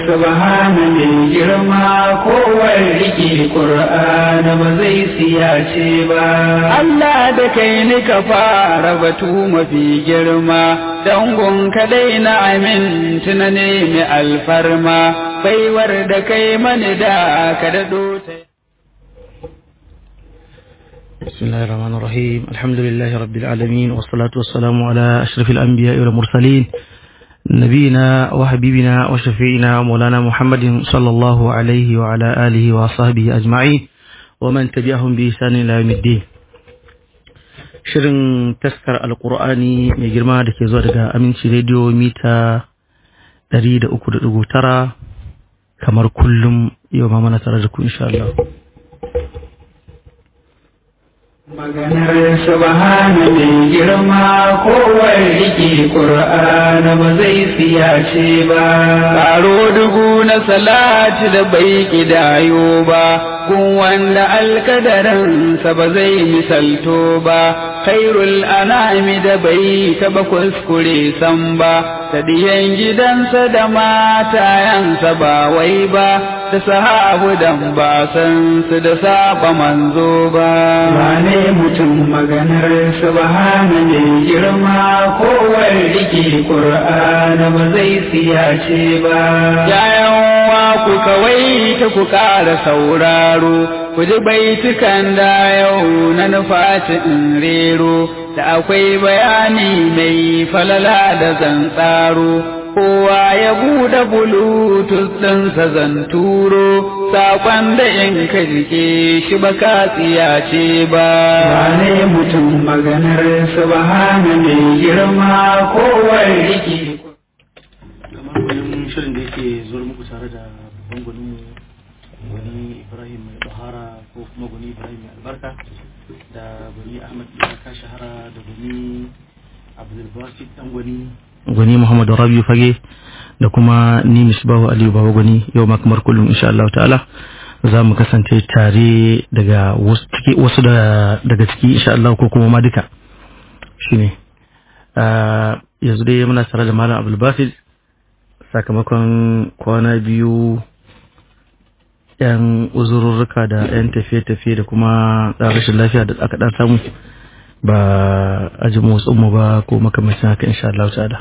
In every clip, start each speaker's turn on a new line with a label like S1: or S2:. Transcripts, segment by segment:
S1: Subhana mai girma kowar riƙe ƙur'ana ba zai siyace ba. Allah da kai ni ka fara batu mafi girma, dangon kadai na aminci na nemi alfarma, baiwar da kai mani da ka daɗo ta.
S2: بسم الله الرحمن الرحيم الحمد لله رب العالمين والصلاة والسلام على أشرف الأنبياء والمرسلين نبينا وحبيبنا وشفيعنا ومولانا محمد صلى الله عليه وعلى آله وصحبه أجمعين ومن تبعهم بإحسان إلى يوم الدين shirin taskar alkur'ani mai girma da ke zuwa daga aminci rediyo mita 300.9 kamar kullum yau ma mana tare da ku insha Allah.
S1: Maganar subhana mai girma kowar riƙe ƙur'ana ba zai siyace ba. Ƙaro dubu na salati da bai ƙidayo ba, kun wanda alkadarinsa ba zai misalto ba, khairul anami da bai taɓa kuskure san ba, ta diyan gidansa da matayansa ba wai ba, da sahabu dan ba san su da saba manzo ba. Wane mutum maganar subhana mai girma kowar rike Qur'ana ba zai siyace ba. Yayan wa ku kawai ta ku ƙara sauraro, ku ji baitukan da yau na nufaci in rero, da akwai bayani mai falala da zantsaro. kowa ya buɗe bluetooth ɗinsa zan turo saƙon da in ka rike shi ba ka tsiyace ba. Wane mutum maganar subhana mai girma kowar rike.
S2: kamar kullum shirin da yake zuwa muku tare da babban gwaninmu gwani ibrahim mai bahara ko kuma gwani ibrahim mai albarka da gwani ahmad iyaka shahara da gwani abdulbasit dan gwani gwani muhammadu rabiu fage da kuma ni misbahu aliyu baba gwani yau ma kamar kullum insha Allah ta'ala za mu kasance tare daga wasu daga ciki insha Allah ko kuma ma duka shine yanzu dai muna tare da malam abdulbasit sakamakon kwana biyu yan uzururruka da yan tafiye-tafiye da kuma ɗan rashin lafiya da aka ɗan samu ba ajin motsinmu ba ko makamacin haka insha Allah ta'ala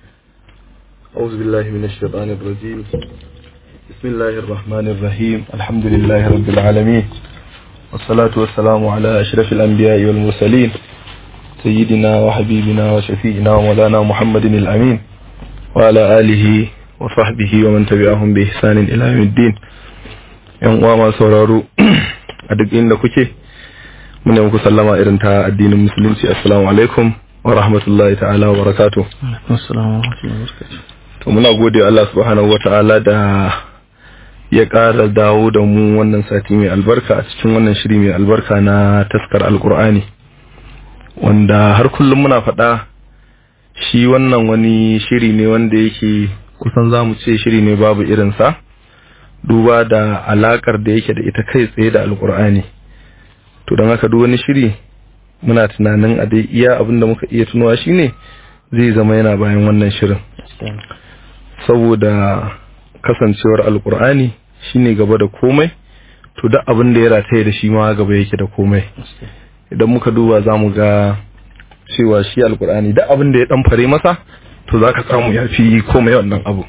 S3: أعوذ بالله من الشيطان الرجيم بسم الله الرحمن الرحيم الحمد لله رب العالمين والصلاة والسلام على أشرف الأنبياء والمرسلين سيدنا وحبيبنا وشفيعنا ومولانا محمد الأمين وعلى آله وصحبه ومن تبعهم بإحسان إلى يوم الدين ‘yan uwa masu sauraro a duk inda kuke muna muku sallama irin ta addinin musulunci assalamu alaikum wa rahmatullahi ta'ala wa barakatuh to muna gode Allah subhanahu wa ta'ala da ya ƙara dawo da mu wannan sati mai albarka a cikin wannan shiri mai albarka na taskar alkur'ani wanda har kullum muna faɗa shi wannan wani shiri ne wanda yake kusan za mu ce shiri ne babu irinsa duba da alakar da yake da ita kai tsaye da alkur'ani to don haka duk wani shiri muna tunanin a dai iya abin da muka iya tunawa shine zai zama yana bayan wannan shirin saboda kasancewar alkur'ani shine gaba da komai to duk abin da ya rataye da shi ma gaba yake da komai idan muka duba za mu ga cewa shi alkur'ani duk abin da ya dan fare masa to za ka samu ya fi komai wannan abu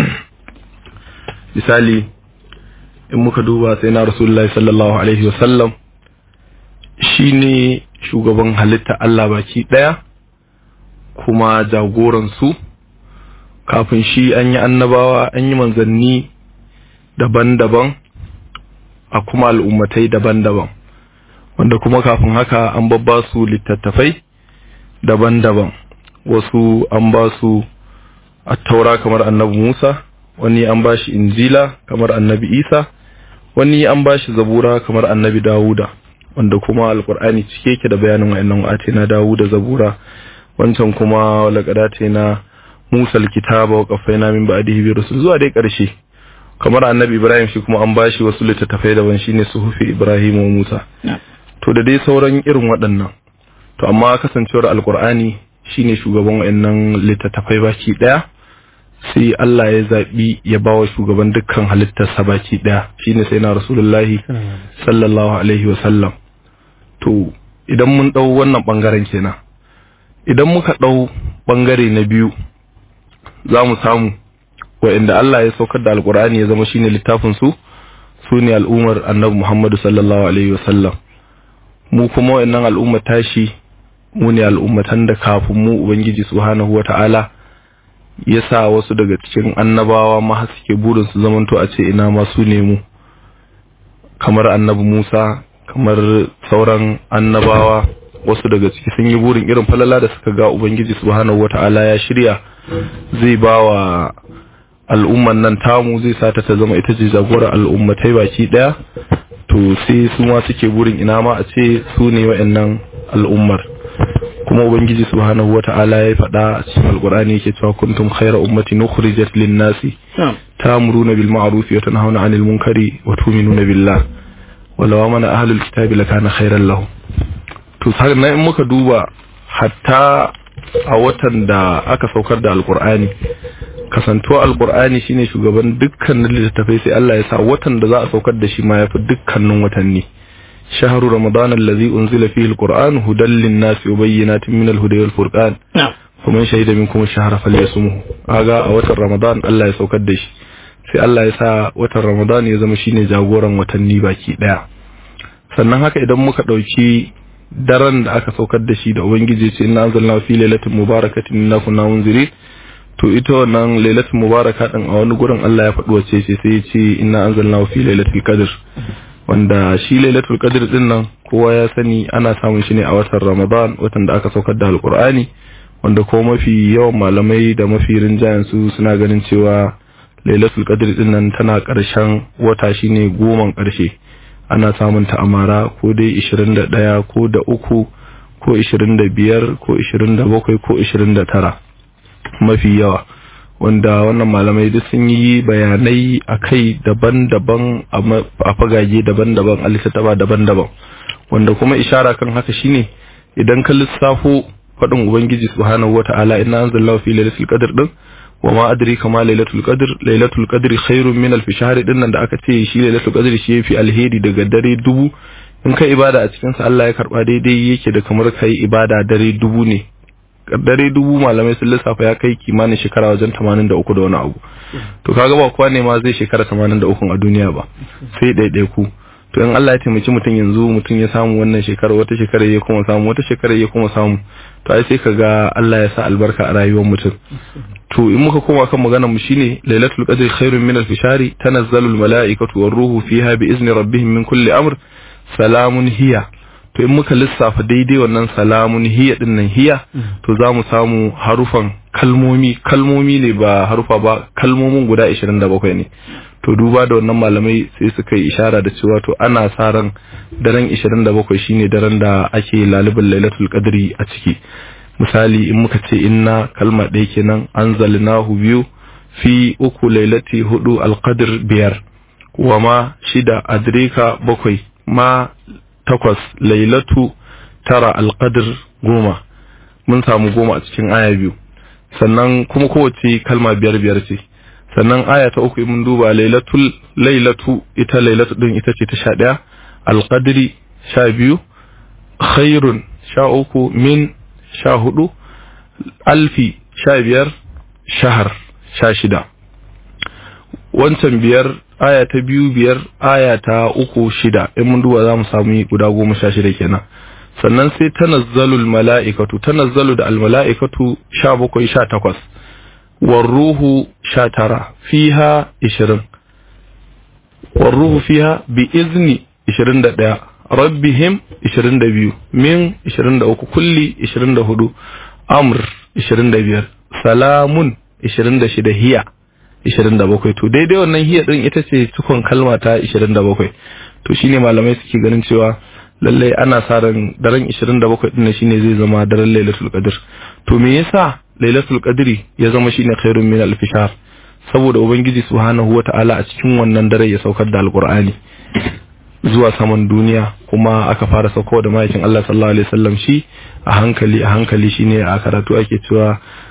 S3: misali in muka duba sai na rasulullahi sallallahu alaihi wasallam shi ne shugaban halitta Allah baki ɗaya kuma jagoransu kafin shi an yi annabawa an yi manzanni daban-daban a kuma al'ummatai daban-daban wanda kuma kafin haka an babba su littattafai daban-daban wasu an ba su attaura kamar annabi Musa wani an ba shi injila kamar annabi Isa wani an ba shi zabura kamar annabi Dawuda wanda kuma alkur'ani cike yake da bayanin wayannan wa'ate na Dawuda zabura wancan kuma laqadate na Musa alkitaba wa qaffayna min ba'dihi bi rusul zuwa dai karshe kamar annabi Ibrahim shi kuma an bashi wasu littattafai daban shine suhufi Ibrahim wa Musa to da dai sauran irin waɗannan to amma kasancewar alkur'ani shine shugaban wayannan littattafai baki daya sai Allah ya zaɓi ya ba wa shugaban dukkan halittarsa baki ɗaya shine sai na rasulullahi sallallahu alaihi wasallam to idan mun ɗau wannan ɓangaren kenan idan muka ɗau ɓangare na biyu za mu samu wa'inda Allah ya saukar da alkur'ani ya zama shine littafin su su ne al'ummar annabi Muhammadu sallallahu alaihi wasallam mu kuma wa'annan al'ummar tashi mu ne al'ummatan da kafin mu ubangiji subhanahu wata'ala ya sa wasu daga cikin annabawa ma suke burin su zamanto a ce ina ma su ne mu kamar annabi Musa kamar sauran annabawa wasu daga ciki sun yi burin irin falala da suka ga ubangiji subhanahu wata'ala ya shirya zai ba wa al'umman nan tamu zai sata ta zama ita ce jagorar al'ummatai baki daya to sai su ma suke burin ina ma a ce su ne wa'annan al'ummar kuma ubangiji subhanahu wata'ala ya faɗa a cikin alqur'ani yake cewa kuntum khayra ummatin ukhrijat lin-nasi ta'muruna bil ma'ruf wa tanhauna 'anil munkari wa tu'minuna billah walaw amana ahlul kitabi lakana khayran lahum to sannan in muka duba hatta a watan da aka saukar da alqur'ani kasantuwa alqur'ani shine shugaban dukkanin littattafai sai Allah ya sa watan da za a saukar da shi ma yafi dukkanin watanni شهر رمضان الذي أنزل فيه القرآن هدى للناس وبينات من الهدى والفرقان ومن شهد منكم الشهر فليصمه aga a watan Ramadan Allah ya saukar da shi sai Allah ya sa watan Ramadan ya zama shine jagoran watanni baki daya sannan haka idan muka dauki daren da aka saukar da shi da ubangiji ce inna anzalna fi lailatin mubarakatin inna kunna munzirin to ita wannan lailatul mubaraka din a wani gurin Allah ya faɗi wace ce sai ya ce inna anzalna fi lailatul qadr wanda shi lailatul qadr din nan kowa ya sani ana samun shi ne a watan Ramadan watan da aka saukar da alqur'ani wanda ko mafi yawan malamai da mafi rinjayen su suna ganin cewa lailatul qadr din nan tana karshen wata shine goman karshe ana samun ta amara ko dai 21 ko da uku ko 25 ko 27 ko 29 mafi yawa wanda wannan malamai duk sun yi bayanai a kai daban-daban a fagage daban-daban a littattafa daban-daban wanda kuma ishara kan haka shine idan ka lissafo faɗin ubangiji subhanahu wata'ala inna anzalallahu fi lailatul qadr din wa ma adrika ma lailatul qadr lailatul qadri khairun min alf shahr din nan da aka ce shi lailatul qadri shi yafi alheri daga dare dubu in kai ibada a cikin sa Allah ya karba daidai yake da kamar kai ibada dare dubu ne dare dubu malamai sun lissafa ya kai kimanin shekara wajen 83 da wani abu to kaga ba kowa ne ma zai shekara 83 a duniya ba sai ɗaiɗai ku to in Allah ya taimaki mutum yanzu mutum ya samu wannan shekara wata shekara ya kuma samu wata shekara ya kuma samu to ai sai kaga Allah ya sa albarka a rayuwar mutum to in muka koma kan maganar mu shine lailatul qadri khairun min al-fishari tanazzalu al-mala'ikatu war-ruhu fiha bi izni rabbihim min kulli amr salamun hiya to in muka lissafa daidai wannan salamun hiya din nan hiya to za mu samu harufan kalmomi kalmomi ne ba harufa ba kalmomin guda 27 ne to duba da wannan malamai sai suka yi ishara da cewa to ana sa ran daren 27 shine daren da ake lalibin lailatul qadri a ciki misali in muka ce inna kalma ɗaya kenan anzalnahu biyu fi uku lailati hudu alqadr biyar wa ma shida adrika bakwai ma takwas lailatu tara alqadr goma mun samu goma a cikin aya biyu sannan kuma kowace kalma biyar biyar ce sannan aya ta uku mun duba lailatul lailatu ita lailatu din ita ce ta sha ɗaya alqadri sha biyu khairun sha uku min sha hudu alfi sha biyar shahar sha shida wancan biyar aya ta biyu biyar aya ta uku shida in mun duba za mu samu guda goma sha shida kenan sannan sai tanazzalul mala'ikatu tanazzalu da almala'ikatu sha bakwai sha takwas warruhu sha tara fiha ishirin warruhu fiha bi izni ishirin da ɗaya rabbihim ishirin da biyu min ishirin da uku kulli ishirin da hudu amr ishirin da biyar salamun ishirin da shida hiya ishirin da bakwai to daidai wannan hiya din ita ce cikon kalma ta ishirin da bakwai to shine malamai suke ganin cewa lallai ana sa ran daren ishirin da bakwai din shine zai zama daren lailatul qadr to me yasa lailatul qadri ya zama shine khairun min alf shahr saboda ubangiji subhanahu wata'ala a cikin wannan dare ya saukar da alqur'ani zuwa saman duniya kuma aka fara sauko da ma'aikin Allah sallallahu alaihi wasallam shi a hankali a hankali shine a karatu ake cewa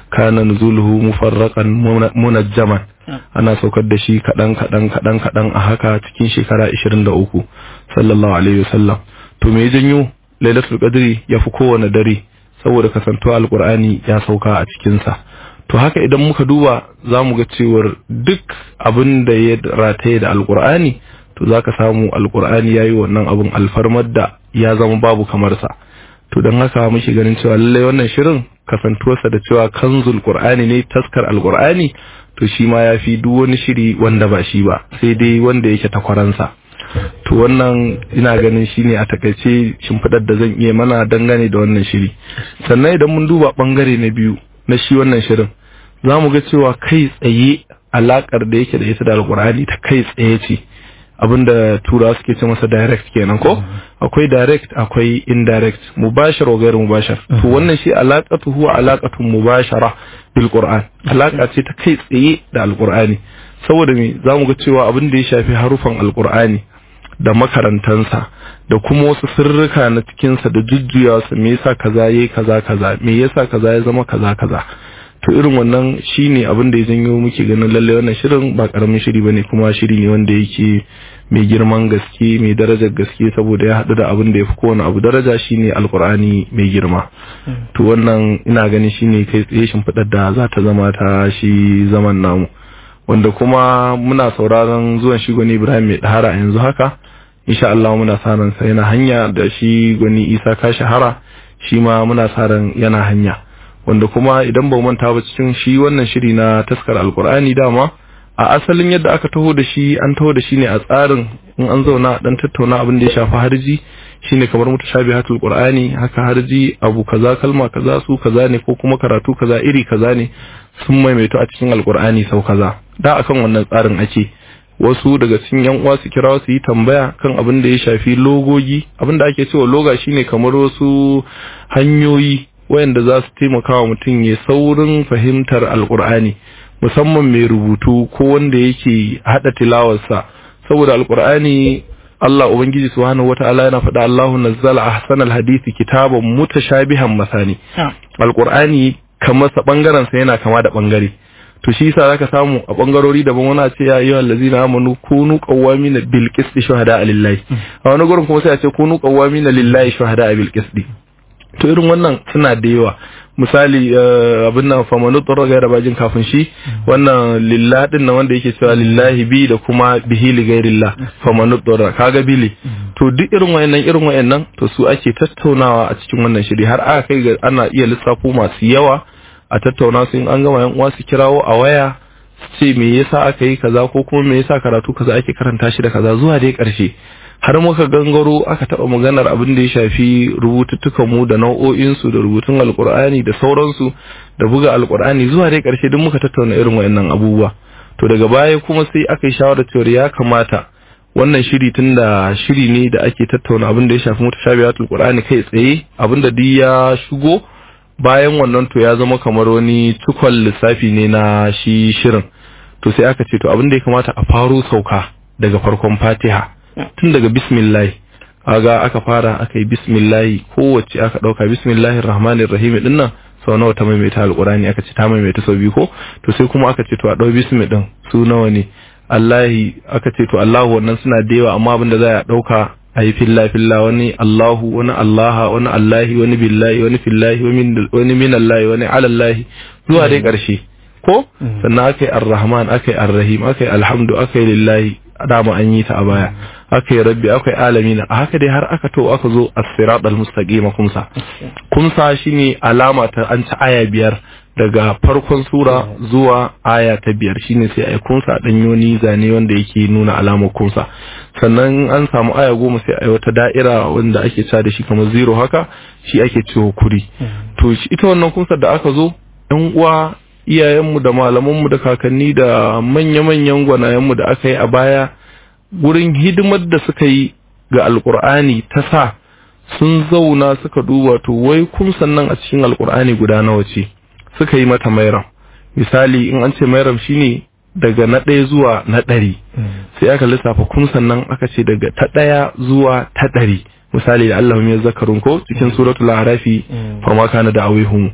S3: kana nuzuluhu mufarraqan munajjaman ana saukar da shi kadan kadan kadan kadan a haka cikin shekara 23 sallallahu alaihi wasallam to me janyo lailatul qadri yafi kowane dare saboda kasantuwa alqur'ani ya sauka a cikin sa to haka idan muka duba zamu ga cewar duk abin da ya rataye da alqur'ani to zaka samu alqur'ani yayi wannan abun alfarmar da ya zama babu kamar sa to don haka muke ganin cewa lallai wannan shirin kasantuwarsa da cewa kanzul qur'ani ne taskar alqur'ani to shi ma ya fi duk wani shiri wanda ba shi ba sai dai wanda yake takwaransa to wannan ina ganin shine a takaice shimfidar da zan iya mana dangane da wannan shiri sannan idan mun duba bangare na biyu na shi wannan shirin za mu ga cewa kai tsaye alakar da yake da ita da alqur'ani ta kai tsaye ce abinda tura suke ce masa direct kenan ko akwai direct akwai indirect mubashar wa gairu mubashar to wannan shi alaqatu huwa alaqatun mubashara bil qur'an alaka ce ta kai tsaye da alqur'ani saboda me zamu ga cewa abin da ya shafi harufan alqur'ani da makarantansa da kuma wasu sirrika na cikinsa da jujjuyawa sa me yasa kaza yayi kaza kaza me yasa kaza ya zama kaza kaza to irin wannan shine abin da ya janyo muke ganin lalle wannan shirin ba karamin shiri bane kuma shiri ne wanda yake mai girman gaske mai darajar gaske saboda ya haɗu da abin da ya fi kowane abu daraja shine alkur'ani mai girma to wannan ina ganin shine kai tsaye shimfiɗar da za ta zama ta shi zaman namu wanda kuma muna sauraron zuwan shi gwani ibrahim mai ɗahara a yanzu haka insha Allah muna sa ran sa yana hanya da shi gwani isa ka shahara shi ma muna sa ran yana hanya wanda kuma idan ba manta ba cikin shi wannan shiri na taskar alkur'ani dama a asalin yadda aka taho da shi an taho da shi ne a tsarin in an zauna dan tattauna abin da ya shafi harji shine kamar mutashabihatul qur'ani haka harji abu kaza kalma kaza su kaza ne ko kuma karatu kaza iri kaza ne sun maimaito a cikin alkur'ani sau kaza da akan wannan tsarin ake wasu daga cikin yan uwa su kira su yi tambaya kan abin da ya shafi logogi abin da ake cewa loga shine kamar wasu hanyoyi wayanda za su taimaka wa mutum ya saurin fahimtar alkur'ani musamman mai rubutu ko wanda yake hada tilawarsa saboda alkur'ani Allah ubangiji subhanahu wata'ala yana faɗa Allahu nazzala ahsanal hadisi kitaban mutashabihan masani alkur'ani kamar sa bangaren sa yana kama da bangare to shi yasa zaka samu a bangarori daban wani ce ya ayyuhal ladzina amanu kunu qawwamina bil qisti shuhada lillahi a wani gurin kuma sai a ce kunu qawwamina lillahi shuhada bil qisti to irin wannan suna da yawa misali abin nan famanu tsoro gaira bajin kafin shi wannan lillah din nan wanda yake cewa lillahi bi da kuma bihi li gairillah famanu tsoro kaga bili to duk irin wayannan irin wayannan to su ake tattaunawa a cikin wannan shiri har aka kai ga ana iya lissafo masu yawa a tattauna su in an gama yan uwa su kirawo a waya su ce me yasa aka yi kaza ko kuma me yasa karatu kaza ake karanta shi da kaza zuwa dai karshe har muka gangaro aka taba maganar abin da ya shafi rubututtukan mu da nau'o'in su da rubutun alkur'ani da sauransu da buga alkur'ani zuwa dai karshe duk muka tattauna irin wayannan abubuwa to daga baya kuma sai aka yi shawarar cewa ya kamata wannan shiri tunda shiri ne da ake tattauna abin da ya shafi mutashabihatul qur'ani kai tsaye abin da duk ya shigo bayan wannan to ya zama kamar wani cikon lissafi ne na shi shirin to sai aka ce to abin da ya kamata a faro sauka daga farkon fatiha tun daga bismillah aga aka fara aka yi bismillah kowace aka dauka bismillahir rahmanir rahim din nan sau nawa ta maimaita alqurani aka ce ta maimaita sau biyu ko to sai kuma aka ce to a dau bismi din su nawa ne Allahi aka ce to Allahu wannan suna da yawa amma abinda za a dauka a yi filla filla wani Allahu wani Allaha wani Allahi wani billahi wani fillahi wani min Allahi wani alallahi zuwa dai karshe ko sannan aka yi ar-rahman aka yi ar-rahim aka yi alhamdu aka yi lillahi dama an yi ta a baya aka yi rabbi aka yi alamina a haka dai har aka to aka zo as-sirat al-mustaqim kumsa kumsa shine alama ta an ci aya biyar daga farkon sura zuwa aya ta biyar shine sai ai kunsa dan yoni zane wanda yake nuna alamar kunsa sannan an samu aya goma sai ai wata da'ira wanda ake cewa da shi kamar zero haka shi ake cewa kuri to ita wannan kunsa da aka zo yan uwa iyayenmu da malamanmu da kakanni da manya-manyan gwanayenmu da aka yi a baya gurin hidimar da suka yi ga alkur'ani ta sa sun zauna suka duba to wai kumsan nan a cikin alkur'ani guda nawa ce suka yi mata mairam misali in an ce mairam shine daga na ɗaya zuwa na ɗari sai aka lissafa kumsan nan aka ce daga ta ɗaya zuwa ta ɗari misali da Allah ya zakarun ko cikin suratul arafi farma kana da awihum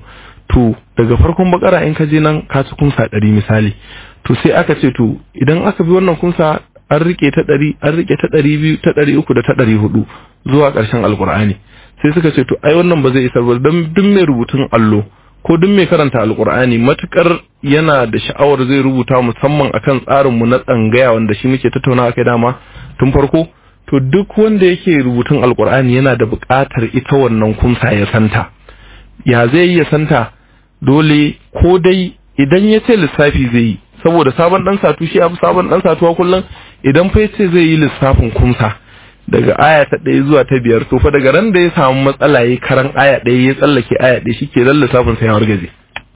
S3: to daga farkon bakara in ka je nan ka ci kunsa ɗari misali to sai aka ce to idan aka bi wannan kunsa an rike ta ɗari an rike ta ɗari biyu ta ɗari uku da ta ɗari hudu zuwa ƙarshen alkur'ani sai suka ce to ai wannan ba zai isar ba don duk mai rubutun allo ko duk mai karanta alkur'ani matukar yana da sha'awar zai rubuta musamman akan tsarinmu na tsangaya wanda shi muke tattauna kai dama tun farko to duk wanda yake rubutun alkur'ani yana da buƙatar ita wannan kunsa ya santa ya zai yi ya santa dole ko dai idan ya ce lissafi zai yi saboda sabon dan satu shi abu sabon dan satuwa kullum idan fa yace zai yi lissafin kumsa daga aya ta ɗaya zuwa ta biyar to fa daga ran da ya samu matsala ya karan aya ɗaya ya tsallake aya ɗaya shike dan lissafin sa ya wargaje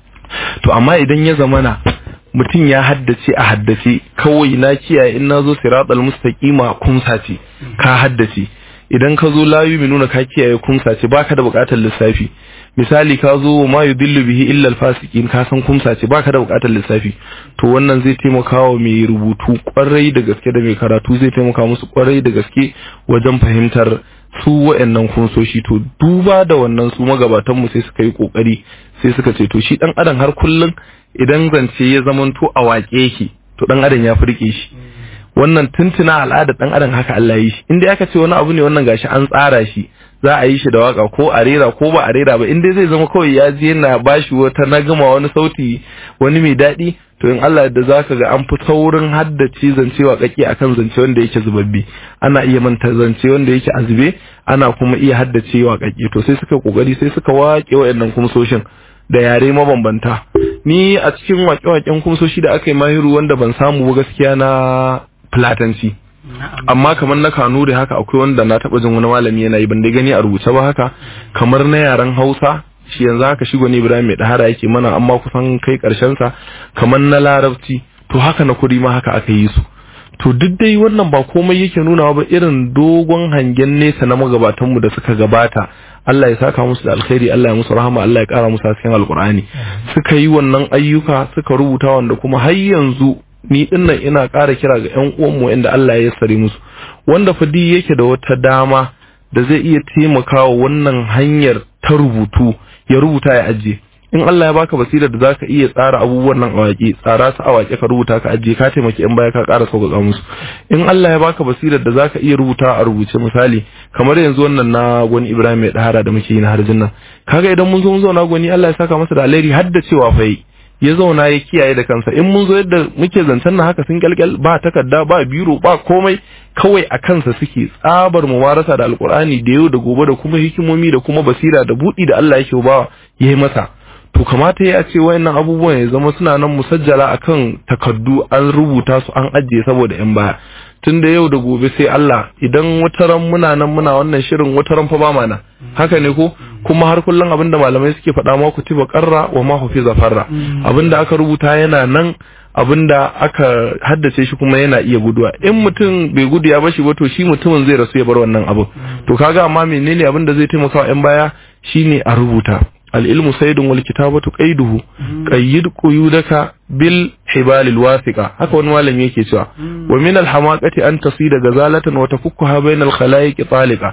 S3: to amma idan ya zamana mutum ya haddace a haddace kawai na kiyaye in nazo siratal mustaqima kumsa ce ka haddace idan ka zo layu mai nuna ka kiyaye kumsa ce baka da bukatar lissafi misali ka zo ma yudillu bihi illa alfasiqin ka san kumsa ce baka da bukatar lissafi to wannan zai taimaka wa mai rubutu kwarai da gaske da mai karatu zai taimaka musu kwarai da gaske wajen fahimtar su wayannan kunsoshi to duba da wannan su magabatan mu sai suka yi kokari sai suka ce to shi dan adam har kullun idan zance ya zamanto a waƙe yake to dan adam ya furke shi wannan tuntuna al'adar dan adam haka Allah ya yi shi inda aka ce wani abu ne wannan gashi an tsara shi za a yi shi da waka ko a rera ko ba a rera ba inda zai zama kawai ya je yana bashi wata nagama wani sauti wani mai daɗi to in Allah da zaka ga an fi saurin haddace zance waƙaƙe akan zance wanda yake zubabbi ana iya manta zance wanda yake azube ana kuma iya haddace waƙaƙe to sai suka kokari sai suka waƙe wayannan kumsoshin da yare mabambanta ni a cikin waƙe-waƙen kumsoshi da aka yi mahiru wanda ban samu ba gaskiya na fulatanci amma kamar na kanuri haka akwai wanda na taba jin wani malami yana yi ban dai gani a rubuce ba haka kamar na yaren hausa shi yanzu haka shi gwani ibrahim mai dahara yake mana amma kusan kai karshen sa kamar na larabci to haka na kuri ma haka aka yi su to duk dai wannan ba komai yake nuna ba irin dogon hangen nesa na magabatanmu da suka gabata Allah ya saka musu da alkhairi Allah ya musu rahama Allah ya kara musu hasken alkur'ani suka yi wannan ayyuka suka rubuta wanda kuma har yanzu ni dinnan ina ƙara kira ga ƴan uwanmu inda Allah ya yassare musu wanda fadi yake da wata dama da zai iya taimakawa wannan hanyar ta rubutu ya rubuta ya ajiye in Allah ya baka basira da zaka iya tsara abubuwan nan a waƙe tsara su a waƙe ka rubuta ka ajiye ka taimaki in baya ka ƙara sauƙaƙa musu in Allah ya baka basira da zaka iya rubuta a rubuce misali kamar yanzu wannan na gwani Ibrahim mai dahara da muke yi na harjin nan kaga idan mun zo mun zauna gwani Allah ya saka masa da alheri har da cewa fa ya zauna ya kiyaye da kansa in mun zo yadda muke zancen na haka sun kyalkyal ba takarda ba biro ba komai kawai a kansa suke tsabar muwarasa da alkur'ani da yau da gobe da kuma hikimomi da kuma basira da budi da Allah yake ba yayi masa to kamata ya ce wayannan abubuwan ya zama suna nan musajjala akan takardu an rubuta su an ajiye saboda yan baya tun da yau da gobe sai Allah idan wataran muna nan muna wannan shirin wataran fa ba mana haka ne ko kuma har kullum abinda malamai suke faɗa ma ku tiba qarra wa ma hufiza farra abinda aka rubuta yana nan abinda aka haddace shi kuma yana iya guduwa in mutum bai gudu ya bashi ba to shi mutumin zai rasu ya bar wannan abu to kaga amma menene abinda zai taimaka wa yan baya shine a rubuta العلم سيد والكتابة قيده قيد قيودك بالحبال الواثقة haka wani malami yake cewa wa min alhamaqati an tasida gazalatan wa tafukkaha bayna alkhalaiq taliqa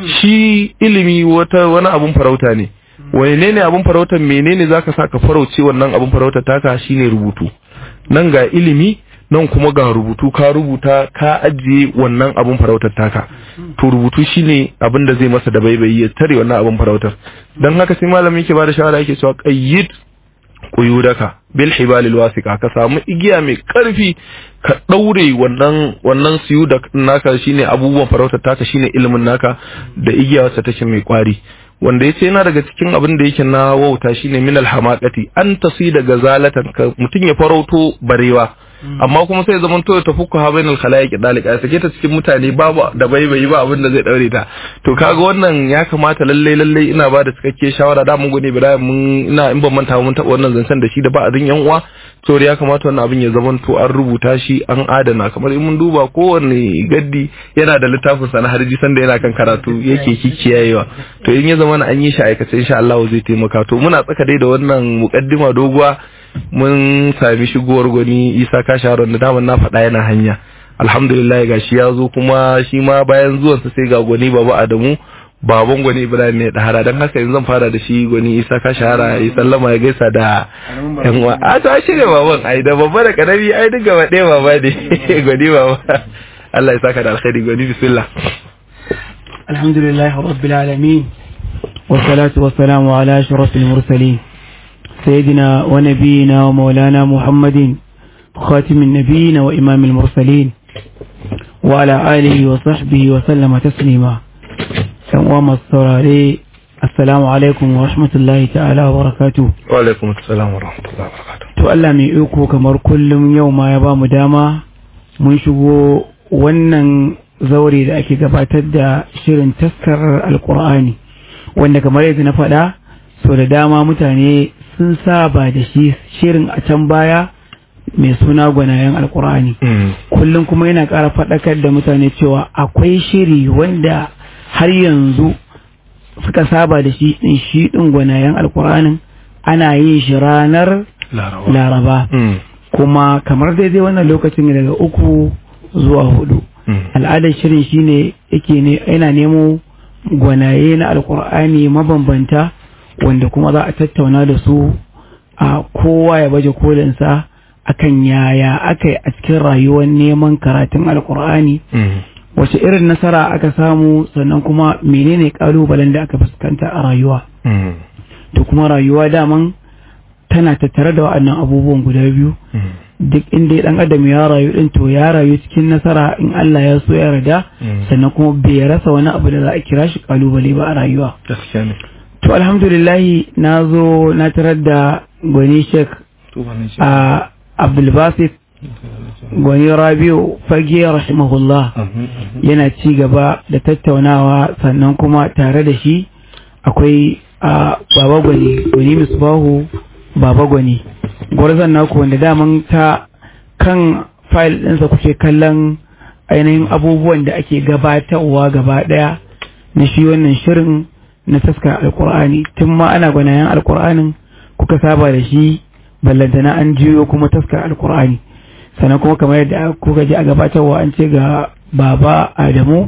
S3: shi ilimi wata wani abun farauta ne wani ne abun farautar menene zaka saka farauce wannan abun farautar taka shine rubutu nan ga ilimi nan kuma ga rubutu ka rubuta ka ajiye wannan abun farautar taka to rubutu shine abin da zai masa da baibayi ya tare wannan abun farautar dan haka sai malamin yake bada shawara yake cewa qayyid quyudaka bil hibalil wasiqa ka samu igiya mai karfi ka daure wannan wannan siyu da naka shine abubuwan farautar taka shine ilimin naka da igiya wacce take mai kwari wanda yace yana daga cikin abin da yake na wauta shine minal hamaqati an tasida gazalatan ka mutun ya farauto barewa amma kuma sai zaman to ta fuku ha bainal khalaiq dalika sake ta cikin mutane babu da baibayi ba abin da zai daure ta to kaga wannan ya kamata lalle lalle ina ba da cikakke shawara da mun gode Ibrahim mun ina in ban manta mun taba wannan zancen da shi da ba'adin yan uwa to ya kamata wannan abin ya zaman to an rubuta shi an adana kamar in mun duba kowanne gaddi yana da littafin sa na harji sanda yana kan karatu yake kikiyayewa to in ya zama an yi shi aikace insha Allah zai taimaka to muna tsaka dai da wannan mukaddima doguwa mun sami shigowar gwani isa kasharon da daman na faɗa yana hanya alhamdulillah ga shi ya zo kuma shi ma bayan zuwansa sai ga gwani baba adamu baban gwani ibrahim mai dahara don haka yanzu zan fara da shi gwani isa ka shahara ya sallama ya gaisa da yan uwa a to shi ne baban ai da babba da karami ai duk gaba ɗaya baba ne gwani baba Allah ya saka da alkhairi gwani bismillah
S4: alhamdulillah rabbil alamin والصلاة والسلام على أشرف المرسلين سيدنا ونبينا ومولانا محمد خاتم النبيين وإمام المرسلين وعلى آله وصحبه وسلم تسليما وما الصراري السلام عليكم ورحمة الله تعالى وبركاته
S3: وعليكم السلام ورحمة الله وبركاته
S4: to Allah mai iko kamar kullum yau ma ya ba mu dama mun shigo wannan zaure da ake gabatar da shirin taskar alkur'ani wanda kamar yadda na faɗa so da dama mutane sun saba da shi shirin a can baya mai suna gwanayen alkur'ani kullum kuma yana ƙara faɗakar da mutane cewa akwai shiri wanda har yanzu suka saba da shi ɗin shi ɗin gwanayen alkur'anin ana yin shi ranar laraba kuma kamar daidai wannan lokacin daga uku zuwa hudu al'adar shirin shine yake ne yana nemo gwanaye na alkur'ani mabambanta wanda kuma za a tattauna da su a kowa ya baje kolinsa akan yaya aka yi a cikin rayuwar neman karatun alkur'ani wace irin nasara aka samu sannan kuma menene kalubalen da aka fuskanta a rayuwa to kuma rayuwa daman tana tattare da wa'annan abubuwan guda biyu duk inda dan adam ya rayu din to ya rayu cikin nasara in Allah ya so ya rada sannan kuma bai rasa wani abu da za a kira shi kalubale ba a rayuwa
S3: gaskiya ne
S4: to alhamdulillah na zo na tarar da gwani sheik a abdulbasit gwani rabiu fage rahimahullah yana ci gaba da tattaunawa sannan kuma tare da shi akwai baba gwani gwani misbahu baba gwani gwarzon naku wanda daman ta kan fayil ɗinsa kuke kallon ainihin abubuwan da ake gabatarwa gaba ɗaya na shi wannan shirin na taskar alkur'ani tun ma ana gwanayen alkur'anin kuka saba da shi ballantana an jiyo kuma taskar alkur'ani sannan kuma kamar yadda kuka ji a gabatarwa an ce ga baba adamu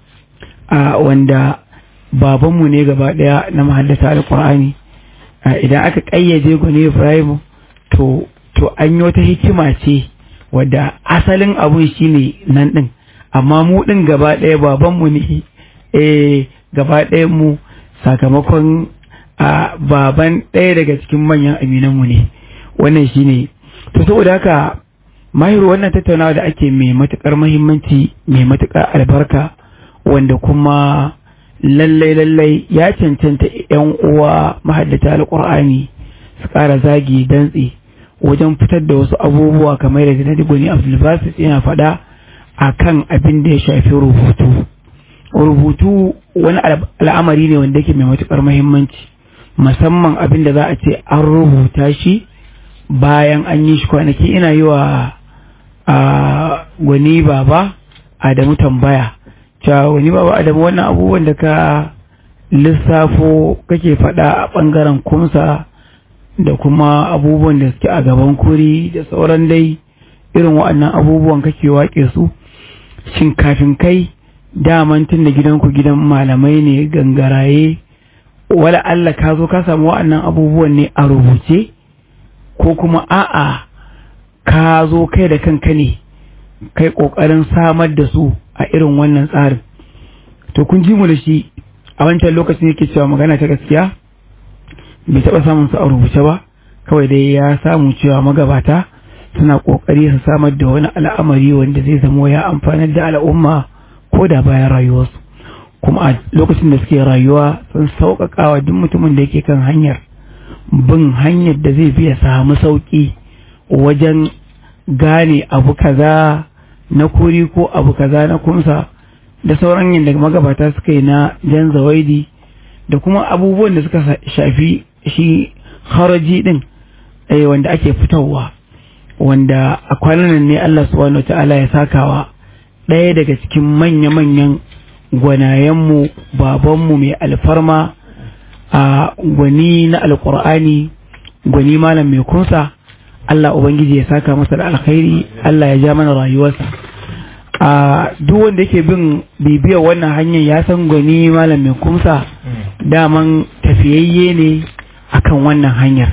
S4: a wanda babanmu ne gaba ɗaya na mahaddata alkur'ani idan aka ƙayyade gwani ibrahim to to an yi wata hikima ce wadda asalin abun shine nan ɗin amma mu ɗin gaba ɗaya babanmu ne eh gaba ɗaya mu sakamakon a baban ɗaya daga cikin manyan aminanmu ne wannan shine to saboda haka mahiru wannan tattaunawa da ake mai matuƙar mahimmanci mai matuƙar albarka wanda kuma lallai lallai ya cancanta yan uwa mahaddata alƙur'ani su ƙara zagi dantse wajen fitar da wasu abubuwa kamar da na digoni abdulbasit yana faɗa a kan abin da ya shafi rubutu rubutu wani al'amari ne wanda yake mai matuƙar mahimmanci musamman abin da za a ce an rubuta shi bayan an yi shi kwanaki ina yi wa gwani baba adamu tambaya cewa wani baba adamu wannan abubuwan da ka lissafo kake faɗa a ɓangaren kumsa da kuma abubuwan da suke a gaban kuri da sauran dai irin waɗannan abubuwan kake waƙe su shin kafin kai daman tun da gidanku gidan malamai ne gangaraye wala Allah ka zo ka samu waɗannan abubuwan ne a rubuce ko kuma a'a ka zo kai da kanka ne kai ƙoƙarin samar da su a irin wannan tsarin to kun ji mu da shi a wancan lokacin yake cewa magana ta gaskiya bai taɓa samun su a rubuce ba kawai dai ya samu cewa magabata suna ƙoƙari su samar da wani al'amari wanda zai zamo ya amfanar da al'umma ko da bayan rayuwarsu kuma a lokacin da suke rayuwa sun sauƙaƙa wa duk mutumin da yake kan hanyar bin hanyar da zai biya samu sauƙi wajen gane abu kaza na kuri ko abu kaza na kumsa da sauran yadda magabata suka yi na jan zawaidi da kuma abubuwan da suka shafi shi haraji din wanda ake fitowa wanda a kwanan ne Allah subhanahu ta'ala ya sakawa ɗaya daga cikin manya-manyan gwanayenmu babanmu mai alfarma a gwani na alkur'ani gwani malam mai kunsa Allah Ubangiji ya saka masa da alkhairi Allah ya ja mana rayuwarsa a duk wanda yake bin bibiyar wannan hanyar ya san gwani malam mai kumsa daman tafiyayye ne akan wannan hanyar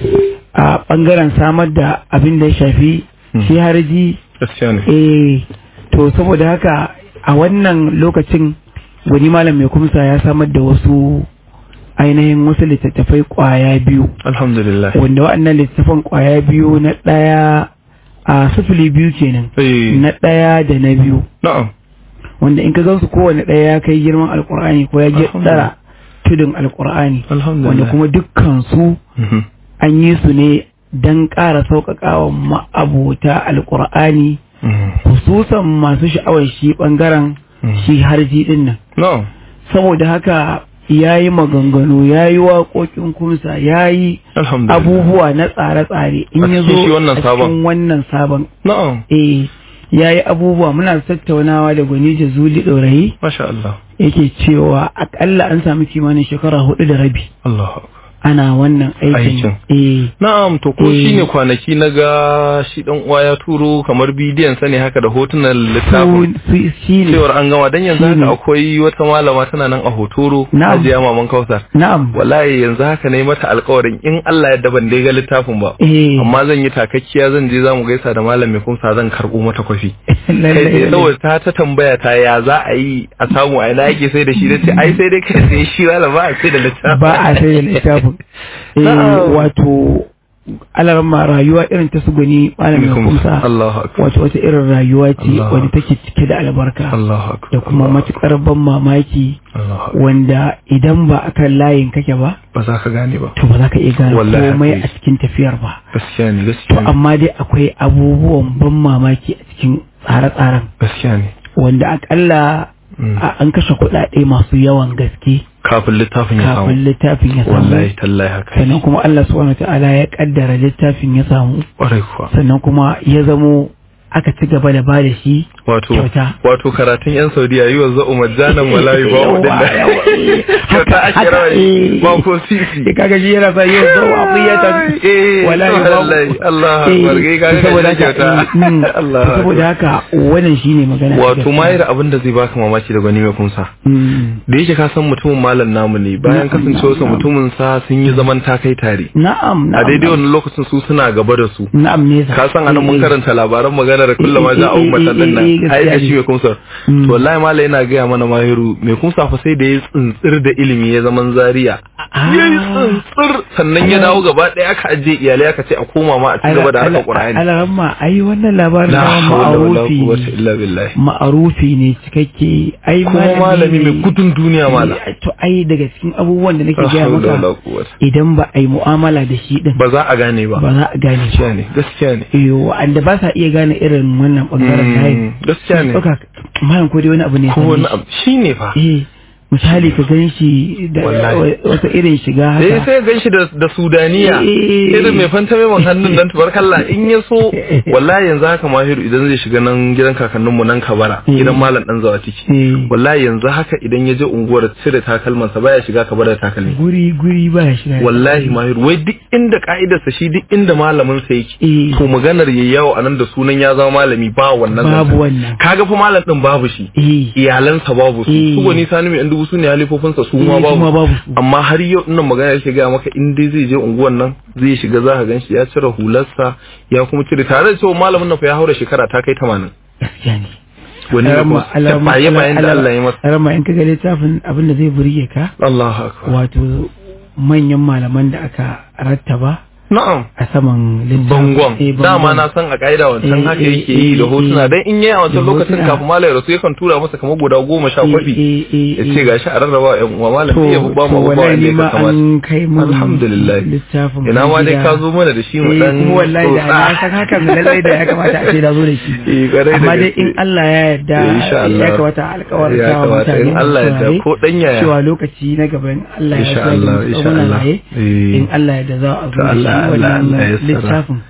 S4: a bangaren samar da abin da ya shafi shi harji
S3: gaskiya ne
S4: eh to saboda haka a wannan lokacin gwani malam mai kumsa ya samar da wasu ainihin wasu littattafai kwaya biyu
S3: alhamdulillah
S4: wanda waɗannan littattafan kwaya biyu na ɗaya a sufuli biyu kenan
S3: eh
S4: na ɗaya da na biyu
S3: na'am
S4: wanda in ka gansu kowane ɗaya ya kai girman alkur'ani ko ya je tsara tudun alkur'ani
S3: alhamdulillah
S4: wanda kuma dukkan su
S3: Mhm.
S4: an yi su ne don ƙara sauƙaƙawa ma'abota alkur'ani
S3: Mhm.
S4: hususan masu sha'awar shi ɓangaren
S3: Mhm.
S4: shi harji ɗin nan
S3: na'am
S4: saboda haka ya yi maganganu ya yi waƙoƙin kumsa ya yi
S3: alhamdulillah
S4: abubuwa na tsare-tsare in
S3: A
S4: ya
S3: cikin shi
S4: zo
S3: wannan
S4: a
S3: sabon.
S4: cikin wannan sabon
S3: na'am
S4: eh ya yi abubuwa muna tattaunawa da gwani jazuli ɗorayi
S3: masha Allah
S4: yake cewa akalla an sami kimanin shekara hudu da rabi
S3: Allahu akbar
S4: ana wannan aikin
S3: Aikin.
S4: eh
S3: Na'am to ko
S4: Eh.
S3: shine kwanaki na ga shi dan uwa ya turo kamar bidiyon sa ne haka da hotunan littafin
S4: su su- shi ne
S3: cewar an gama dan yanzu
S4: Shine.
S3: haka akwai wata malama tana nan a hotoro
S4: Na'am.
S3: Hajiya Maman Kausar
S4: na'am
S3: wallahi yanzu haka ne mata alƙawarin in Allah ya daban dai ga littafin ba
S4: eh
S3: amma zan yi takakkiya zan je zamu gaisa da malam mai kumsa zan karbo mata kwafi
S4: lallai,
S3: kai tsaye
S4: lallai.
S3: saboda ta ta tambaya ta ya za a yi a samu a ina yake sai da shi da ce ai sai dai kai sai shi wala ba a sai da littafin
S4: ba a sai da littafin eh
S3: Na'am.
S4: wato alarma rayuwa irin ta su gwani malamin kumsa
S3: Allahu akbar
S4: wato wata irin rayuwa ce
S3: Allah.
S4: wadda take cike da albarka
S3: Allahu akbar
S4: da kuma
S3: Allahu
S4: matukar ban mamaki
S3: Allahu akbar.
S4: wanda idan ba akan layin kake ba
S3: ba za ka gane ba
S4: to ba za ka iya gane
S3: Wallahi
S4: komai
S3: haka
S4: a cikin tafiyar ba
S3: gaskiya ne
S4: to
S3: gaskiya ne
S4: amma dai akwai abubuwan ban mamaki a cikin tsare-tsaren
S3: gaskiya ne
S4: wanda akalla
S3: Mm.
S4: a- an kashe kuɗaɗe masu yawan gaske
S3: kafin littafin ya
S4: kafin
S3: samu
S4: littafin ya
S3: wallahi
S4: samu
S3: tallahi haka
S4: sannan kuma Allah subhanahu ta'ala ya kaddara littafin ya samu
S3: kwarai kuwa
S4: sannan kuma ya zamo aka ci gaba da ba da shi
S3: wato
S4: kyauta.
S3: wato karatun yan saudiya yi wa za'u majjanan walayi ba
S4: Yawa,
S3: wadin da
S4: yawa, eh.
S3: kyauta
S4: Haka,
S3: ake
S4: haka,
S3: rawani
S4: eh.
S3: ba ko sisi
S4: Eh, kaga shi yana sa yau zo a fiyata
S3: Eh,
S4: wallahi
S3: wallahi,
S4: babu.
S3: Allah
S4: Eh,
S3: akbar, kai kaga
S4: saboda
S3: gashi
S4: haka
S3: kyauta.
S4: eh, mm,
S3: Allah
S4: saboda haka wannan shine magana ta
S3: wato
S4: gaskiya.
S3: mayar abin da zai baka mamaki da gwani mai kunsa
S4: Mm.
S3: da yake ka san mutumin malam namu ne bayan
S4: Na'am,
S3: kasancewarsa
S4: na'am.
S3: mutumin sa sun yi zaman takai tare
S4: na'am na'am
S3: a daidai
S4: na'am.
S3: wannan lokacin su suna gaba da su
S4: na'am ne
S3: ka san anan mun
S4: Eh, eh.
S3: karanta labaran maganar kullum ma
S4: Eh,
S3: za a
S4: eh,
S3: ummatan din
S4: eh, eh,
S3: nan
S4: gaskiya
S3: ai da
S4: ne.
S3: shi mai kumsa
S4: Mm.
S3: to wallahi mala yana gaya mana mahiru mai kumsa fa sai da ya tsintsir da ilimi ya zaman zaria
S4: Ah.
S3: yayi tsintsir sannan ya dawo gaba ɗaya aka ajiye iyalai aka ce a koma ma a ci gaba da harkar qur'ani
S4: Alaramma ai wannan labarin
S3: la
S4: na
S3: hawla wala
S4: ma'arufi
S3: quwwata illa billah
S4: ma'arufi ne cikakke ai
S3: kuma malami mai gudun duniya mala
S4: Eh, to ai daga cikin abubuwan da nake
S3: la
S4: gaya
S3: hawla wala
S4: maka
S3: quwwata
S4: idan ba a yi mu'amala da shi din
S3: ba za a gane ba
S4: ba za a gane shi
S3: gaskiya ne gaskiya ne
S4: eh wanda ba sa iya gane irin wannan bangaren
S3: Mm,
S4: layin
S3: gaskiya ne
S4: ɗauka malam ko dai wani abu ne
S3: ko
S4: same
S3: wani
S4: shi.
S3: abu shine fa
S4: eh misali ka gan shi da
S3: Wallahi.
S4: wata irin shiga
S3: eh
S4: haka
S3: sai gan shi da da sudaniya
S4: Eh.
S3: irin mai fanta mai hannun nan tubarkalla in ya so wallahi yanzu haka mahiru idan zai shiga nan gidan kakanninmu nan kabara
S4: Eh.
S3: gidan malam dan zawa tiki
S4: Eh.
S3: wallahi yanzu haka idan ya je unguwar cire takalmansa baya shiga kabara da takalmi
S4: guri guri ba ya shiga
S3: wallahi mahiru wai duk inda ka'idarsa shi duk inda malamin sa yake
S4: Eh.
S3: to maganar yayi yawo anan da sunan ya zama malami ba wannan
S4: babu
S3: zancen.
S4: wannan
S3: kaga fa malam din babu shi
S4: eh
S3: iyalansa babu su
S4: Eh.
S3: su gwani sani mai yan dubu su ne halifofinsa su ma
S4: Eh, su ma
S3: babu
S4: babu su.
S3: amma har yau nan magana yake gaya maka in dai zai je unguwan nan zai shiga za ka ganshi ya cire hularsa ya kuma cire tare da cewa malamin nan fa ya haura shekara ta kai 80
S4: gaskiya ne
S3: wani ne kuma baye bayan da Allah ya masa
S4: alama in kaga littafin abin da zai burge ka
S3: Allahu akbar
S4: wato manyan malaman da aka rattaba
S3: na'am
S4: a saman littafin
S3: bangon
S4: Eh, bangon.
S3: dama na san a ka'ida wancan
S4: Eh,
S3: haka
S4: eh,
S3: yake yi da
S4: eh,
S3: hotuna
S4: eh.
S3: dan in yayi a wancan
S4: Da
S3: lokacin
S4: hotuna.
S3: kafin malai rasu yakan tura masa kamar guda goma sha
S4: Eh,
S3: kwafi
S4: eh, eh,
S3: ya
S4: eh.
S3: ce gashi a rarraba wa ƴan uwa malam
S4: to
S3: ya ba
S4: to
S3: mu abubuwa
S4: wallahi
S3: da
S4: ni
S3: ya
S4: ma
S3: kamata
S4: an kai mun
S3: alhamdulillah
S4: littafin
S3: ina ma dai
S4: gida.
S3: ka zo mana da shi mu
S4: Eh,
S3: dan
S4: kuma wallahi da
S3: tsotsa.
S4: na san hakan lallai da ya kamata a ce da zo da shi
S3: Eh, kwarai da
S4: amma dai
S3: gaske.
S4: in Allah ya yarda
S3: Eh, insha Allah.
S4: ya kamata alƙawarin
S3: Ya kamata in Allah ya yarda ko dan yaya.
S4: cewa lokaci na gaba in Allah ya
S3: Insha
S4: yarda
S3: Allah,
S4: da
S3: insha
S4: muna
S3: Allah.
S4: raye
S3: Eh.
S4: in Allah ya yarda za a zo
S3: To
S4: da shi
S3: Allah- Allah-
S4: wannan
S3: Allah ya yassara.
S4: littafin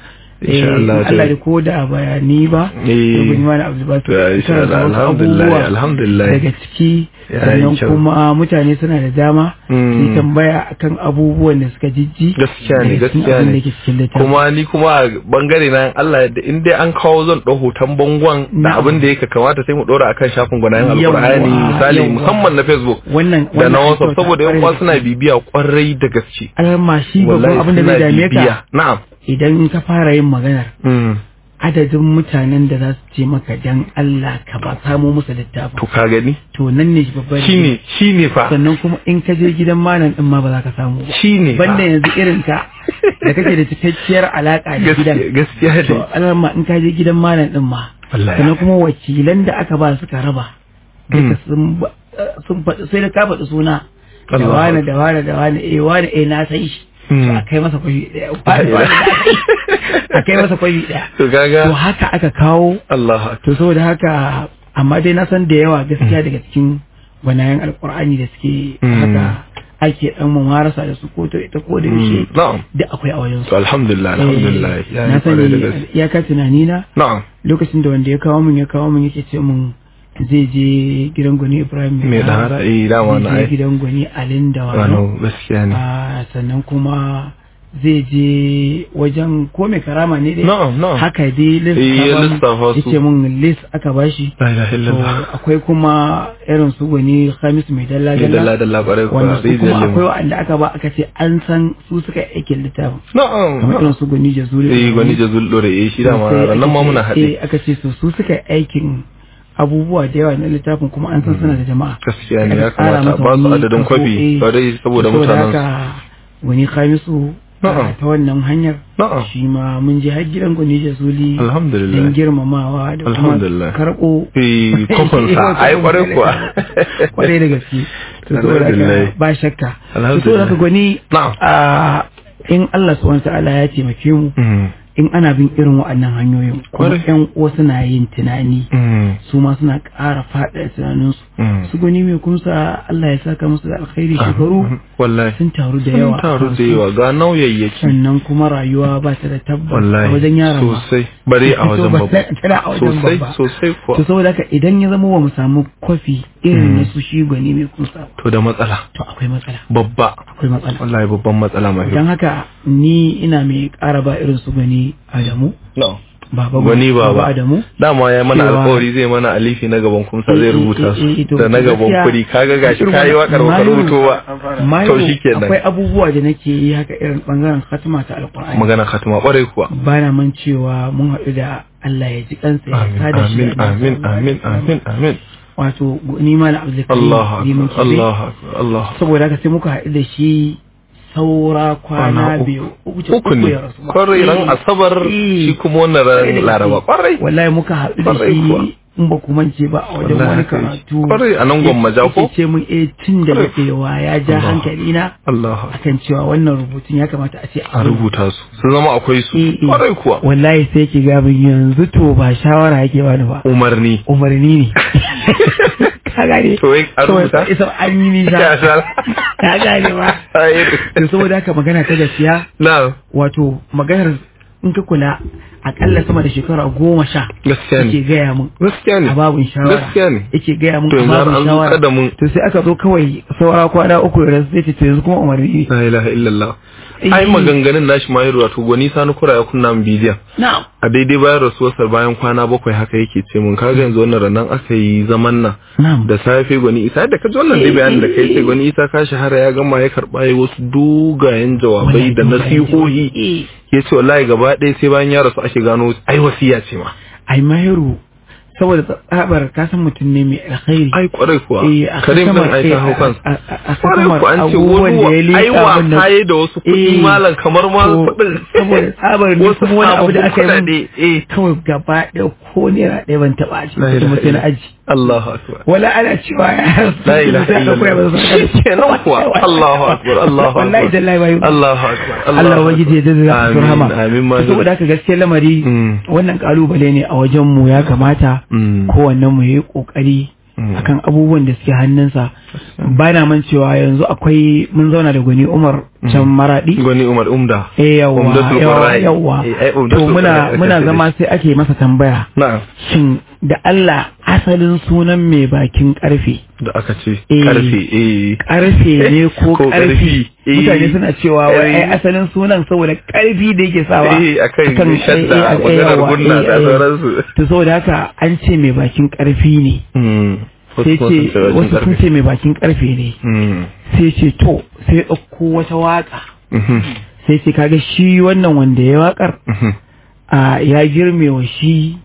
S3: insha Allah
S4: Allah da ko da bayani ba
S3: Eh.
S4: rubin mana Abdul Basit
S3: To, insha
S4: karanta
S3: Allah,
S4: wasu
S3: alhamdulillah,
S4: abubuwa
S3: alhamdulillah.
S4: daga ciki
S3: Ya yi
S4: sannan
S3: kyau.
S4: kuma mutane suna da dama su
S3: Mm.
S4: yi tambaya akan abubuwan da suka jijji
S3: gaskiya ne
S4: daga cikin
S3: gaskiya
S4: abin
S3: ne
S4: da ke cikin littafin.
S3: kuma ni kuma a bangare na Allah yadda in dai an kawo zan ɗau hoton bangon da
S4: Na'am.
S3: abin da yake kamata sai mu ɗora akan shafin gwanayen
S4: Yawwa,
S3: alkur'ani misali
S4: yawwa.
S3: musamman na facebook
S4: wannan
S3: da
S4: wannan
S3: na
S4: an
S3: whatsapp
S4: kyauta
S3: saboda yan
S4: kwarai
S3: uwa
S4: da
S3: suna
S4: gaske.
S3: bibiya kwarai da gaske
S4: alhamma shi babban
S3: wallahi
S4: abin da
S3: suna
S4: zai dame
S3: bibiya
S4: ka
S3: na'am
S4: idan ka fara yin maganar
S3: Mm.
S4: adadin mutanen da za su ce maka dan Allah ka ba samo musu littafin
S3: to ka gani
S4: to nan ne babban
S3: shine shine fa
S4: sannan kuma in ka je gidan malam din ma ba za ka samu ba
S3: shine
S4: banda yanzu irin ka da kake da cikakkiyar alaka da gidan
S3: gaskiya gaskiya
S4: to
S3: ne
S4: alarma in ka je gidan malam din ma
S3: wallahi
S4: sannan kuma wakilan da aka ba suka raba duka sun ba- sun faɗi sai da ka faɗi suna da
S3: Allahu
S4: wane da wane da wane eh wane eh na san shi
S3: Hmm.
S4: to a kai masa kwashi ɗaya wane wane na san shi. a kai masa kwashi ɗaya
S3: to kaga
S4: to haka aka kawo
S3: Allah akbar.
S4: to saboda haka amma dai na san da yawa gaskiya daga cikin gwanayen alkur'ani da suke
S3: Mm.
S4: haka ake dan mamarasa da su ko ta ita ko da yaushe
S3: na'am
S4: duk akwai a wajen su
S3: to alhamdulillah alhamdulillah
S4: Eh,
S3: ya
S4: na
S3: yi kwarai da
S4: sani
S3: gaske
S4: iyaka tunani na
S3: na'am
S4: lokacin da wanda ya kawo min ya kawo min yake ce min zai je gidan gwani ibrahim
S3: me da hara eh dama na
S4: zai je
S3: ai
S4: gidan gwani alin da wano
S3: wano gaskiya ne
S4: Ah, sannan kuma zai je wajen ko mai karama ne dai
S3: na'am na'am
S4: haka dai list
S3: Eh, ya
S4: aka ba mu.
S3: lissafa su.
S4: yace min list aka bashi
S3: la ilaha
S4: to
S3: illallah
S4: akwai kuma irin su gwani Khamis mai dalla
S3: ni dalla
S4: dalla
S3: dalla kwarai kuwa
S4: wanda su
S3: rijiyar
S4: kuma akwai
S3: lemu
S4: wanda aka ba aka ce an san su suka yi aikin littafin
S3: na'am
S4: kamar irin su gwani Jazuli
S3: eh gwani jazul dore eh shi dama
S4: Sai
S3: ranan
S4: aka
S3: ma
S4: ce-
S3: muna haɗe
S4: eh, aka ce su su suka yi aikin abubuwa da yawa na littafin kuma an san suna da jama'a
S3: gaskiya ne ya
S4: Aka tsara
S3: kamata
S4: masa
S3: ba su
S4: wani
S3: adadin
S4: kaso,
S3: kwafi
S4: eh,
S3: kwarai saboda mutanen su
S4: haka wani Khamisu
S3: Na'am.
S4: a ta wannan hanyar
S3: na'am
S4: shi ma mun je har gidan gwani Jazuli don
S3: alhamdulillah
S4: girmamawa da kuma
S3: Alhamdulillah.
S4: karɓo
S3: eh kofansa ai kwarai kuwa
S4: kwarai da gaske to saboda haka
S3: Alhamdulillah.
S4: ba shakka to
S3: Alhamdulillah.
S4: saboda haka gwani
S3: na'am
S4: a in Allah subhanahu wa ta'ala ya taimake mu
S3: Mm.
S4: in ana bin irin waɗannan hanyoyin kuma
S3: Kwarai.
S4: ƴan uwa suna yin tunani
S3: Mm.
S4: su ma suna ƙara faɗa tunaninsu
S3: Mm.
S4: su gani mai kumsa Allah ya saka musu da alkhairi shekaru
S3: Ah, wallahi
S4: sun taru da
S3: sun
S4: yawa a
S3: taru da
S4: kansu.
S3: yawa ga nauyayyaki
S4: sannan kuma rayuwa ba ta da tabbas a
S3: wallahi
S4: wajen yaran ma
S3: sosai bare a wajen
S4: To,
S3: babba
S4: tana a wajen
S3: sosai
S4: babba
S3: sosai kuwa
S4: to saboda haka idan ya zama wa mu samu kwafi irin
S3: Mm.
S4: na su shi gwani mai kumsa
S3: to da matsala
S4: to akwai matsala
S3: babba
S4: akwai matsala
S3: wallahi babban matsala mai
S4: don haka ni ina mai ƙara ba irin su gani Adamu
S3: no
S4: baba
S3: Gwani baba.
S4: Adamu
S3: dama ya mana
S4: Cewa-
S3: alkawari zai mana alifi na gaban kumsa
S4: Eh,
S3: zai
S4: eh,
S3: rubuta
S4: eh, eh,
S3: su
S4: to
S3: da na gaban
S4: gaskiya-
S3: kuri kaga gashi kayi wakar baka
S4: Mayu-
S3: rubuto ba
S4: Mayu,
S3: to shikenan
S4: akwai abubuwa da nake yi haka irin bangaren khatima ta alqur'ani
S3: magana khatima kwarai kuwa
S4: bana man cewa mun haɗu da Allah ya ji kansa ya
S3: amin
S4: sada shi
S3: amin
S4: da Annabi
S3: amin
S4: sallallahu
S3: amin
S4: alaihi wasallam.
S3: amin amin
S4: wato ni ma na Abdul
S3: Allah
S4: Karim Liman
S3: akbar
S4: Kebe.
S3: Allah akbar Allah
S4: saboda haka sai muka haɗu da shi saura kwana
S3: Kwana uku.
S4: biyu uku ce
S3: uku ne
S4: ya rasu ba.
S3: kwarai ran
S4: Eh,
S3: asabar
S4: eh.
S3: shi kuma wannan
S4: Kwarai da
S3: ran
S4: gaske.
S3: laraba kwarai
S4: wallahi muka haɗu da
S3: Kwarai kuwa.
S4: shi in ba ku mance ba a wajen
S3: Wallahi
S4: wani
S3: haka yake.
S4: karatu
S3: Kwarai, a nan Gwammaja ko?
S4: yake ce mun eh tun da
S3: Kwarai.
S4: daɗewa ya ja
S3: Allah.
S4: hankali na
S3: Allah akbar.
S4: akan cewa wannan rubutun ya kamata a ce
S3: a rubuta su sun zama akwai su
S4: Eh, eh.
S3: kwarai kuwa
S4: wallahi sai ki ga min yanzu to ba shawara yake bani ba
S3: umarni
S4: umarni ne ka gane
S3: To, wai an rubuta?
S4: Saboda isa an yi nisa
S3: Ya sha.
S4: ka gane ba
S3: Ai,
S4: to saboda haka magana ta gaskiya
S3: na
S4: wato maganar in ka kula akalla sama da shekara goma sha
S3: gaskiya
S4: yake
S3: ne
S4: gaya mun
S3: gaskiya ne
S4: a babun shawara
S3: gaskiya ne
S4: yake gaya mun
S3: To,
S4: a
S3: yanzu
S4: babun
S3: an zo
S4: shawara
S3: kada mun-
S4: to sai aka zo kawai saura kwana uku da rasu sai ce to yanzu kuma umarni ne
S3: la ilaha illallah
S4: Eh.
S3: ai maganganun nashi ma yaro wato gwani sani kura ya kunna min bidiyon
S4: na'am
S3: a daidai bayan rasuwarsa bayan kwana bakwai haka yake ce mun kaga yanzu wannan ranar aka yi zaman nan
S4: na'am
S3: da safe gwani isa da kaji wannan dai bayanin da kai sai gwani isa ka shahara ya gama ya karba ya wasu dogayen jawabai da nasihohi
S4: Eh.
S3: ya ce wallahi gaba ɗaya sai bayan ya rasu ake gano ai wasiya ce ma
S4: ai mahiru saboda tsabar kasan mutum ne mai alkhairi
S3: ai kwarai kuwa
S4: Eh, a
S3: karim din
S4: kasamar-
S3: ai ta
S4: eh,
S3: hau kansa
S4: a- a- a
S3: kwarai
S4: kasamar
S3: kuwa an ce
S4: abubuwan da ya
S3: wani
S4: liƙa
S3: ai
S4: wannan-
S3: wasa ya da wasu kuɗi
S4: Eh,
S3: malam kamar ma
S4: to,
S3: kuɗin
S4: saboda tsabar ni
S3: wasu
S4: kuma wani abu da aka yi min-
S3: kuɗaɗe, eh
S4: kawai gaba ɗaya ko naira ɗaya ban taɓa a
S3: La
S4: cikin
S3: ilaha
S4: mutum na
S3: illallah.
S4: aji
S3: Allahu akbar
S4: wala ana cewa ya
S3: la ilaha
S4: sai aka koya masa
S3: illallah
S4: sarkar.
S3: kenan kuwa Allahu akbar Allahu
S4: wallahi
S3: akbar
S4: tallahi bai
S3: Allahu akbar
S4: Allah ubangiji ya jaza ka
S3: Amin,
S4: rahama
S3: amin ma
S4: saboda haka gaskiyar lamari
S3: Mm.
S4: wannan kalubale ne a wajen mu ya kamata
S3: Mm.
S4: kowannen mu yayi kokari
S3: Mm.
S4: akan abubuwan da suke hannunsa ba na man cewa yanzu akwai mun zauna da gwani umar can maradi
S3: gwani umar umda
S4: eh yawa
S3: Umdatul
S4: yawa
S3: Qurra'i.
S4: yawa
S3: Eh, ai,
S4: to
S3: Umdatul
S4: muna
S3: Qurra'i
S4: muna
S3: aka ce
S4: zama sai ake masa tambaya
S3: na'am
S4: shin da Allah asalin sunan mai bakin karfe
S3: da aka ce
S4: Eh.
S3: karfe eh
S4: karfe ne ko
S3: Ko
S4: karfi
S3: ƙarfi, eh.
S4: mutane suna cewa wai ai
S3: Eh.
S4: asalin sunan saboda karfi da yake sawa
S3: eh akan shadda
S4: eh, eh,
S3: maganar
S4: yawa,
S3: gunna
S4: eh,
S3: da
S4: eh.
S3: sauransu
S4: to saboda haka an ce mai bakin karfi ne
S3: Hmm.
S4: sai
S3: Wasu
S4: ce
S3: kuma sun ce
S4: wasu sun
S3: karfe.
S4: ce mai bakin karfe ne
S3: Hmm.
S4: sai ce to sai ya ɗauko wata waka
S3: Mhm.
S4: sai ce kaga shi wannan wanda ya wakar
S3: Mhm.
S4: a ya girme wa shi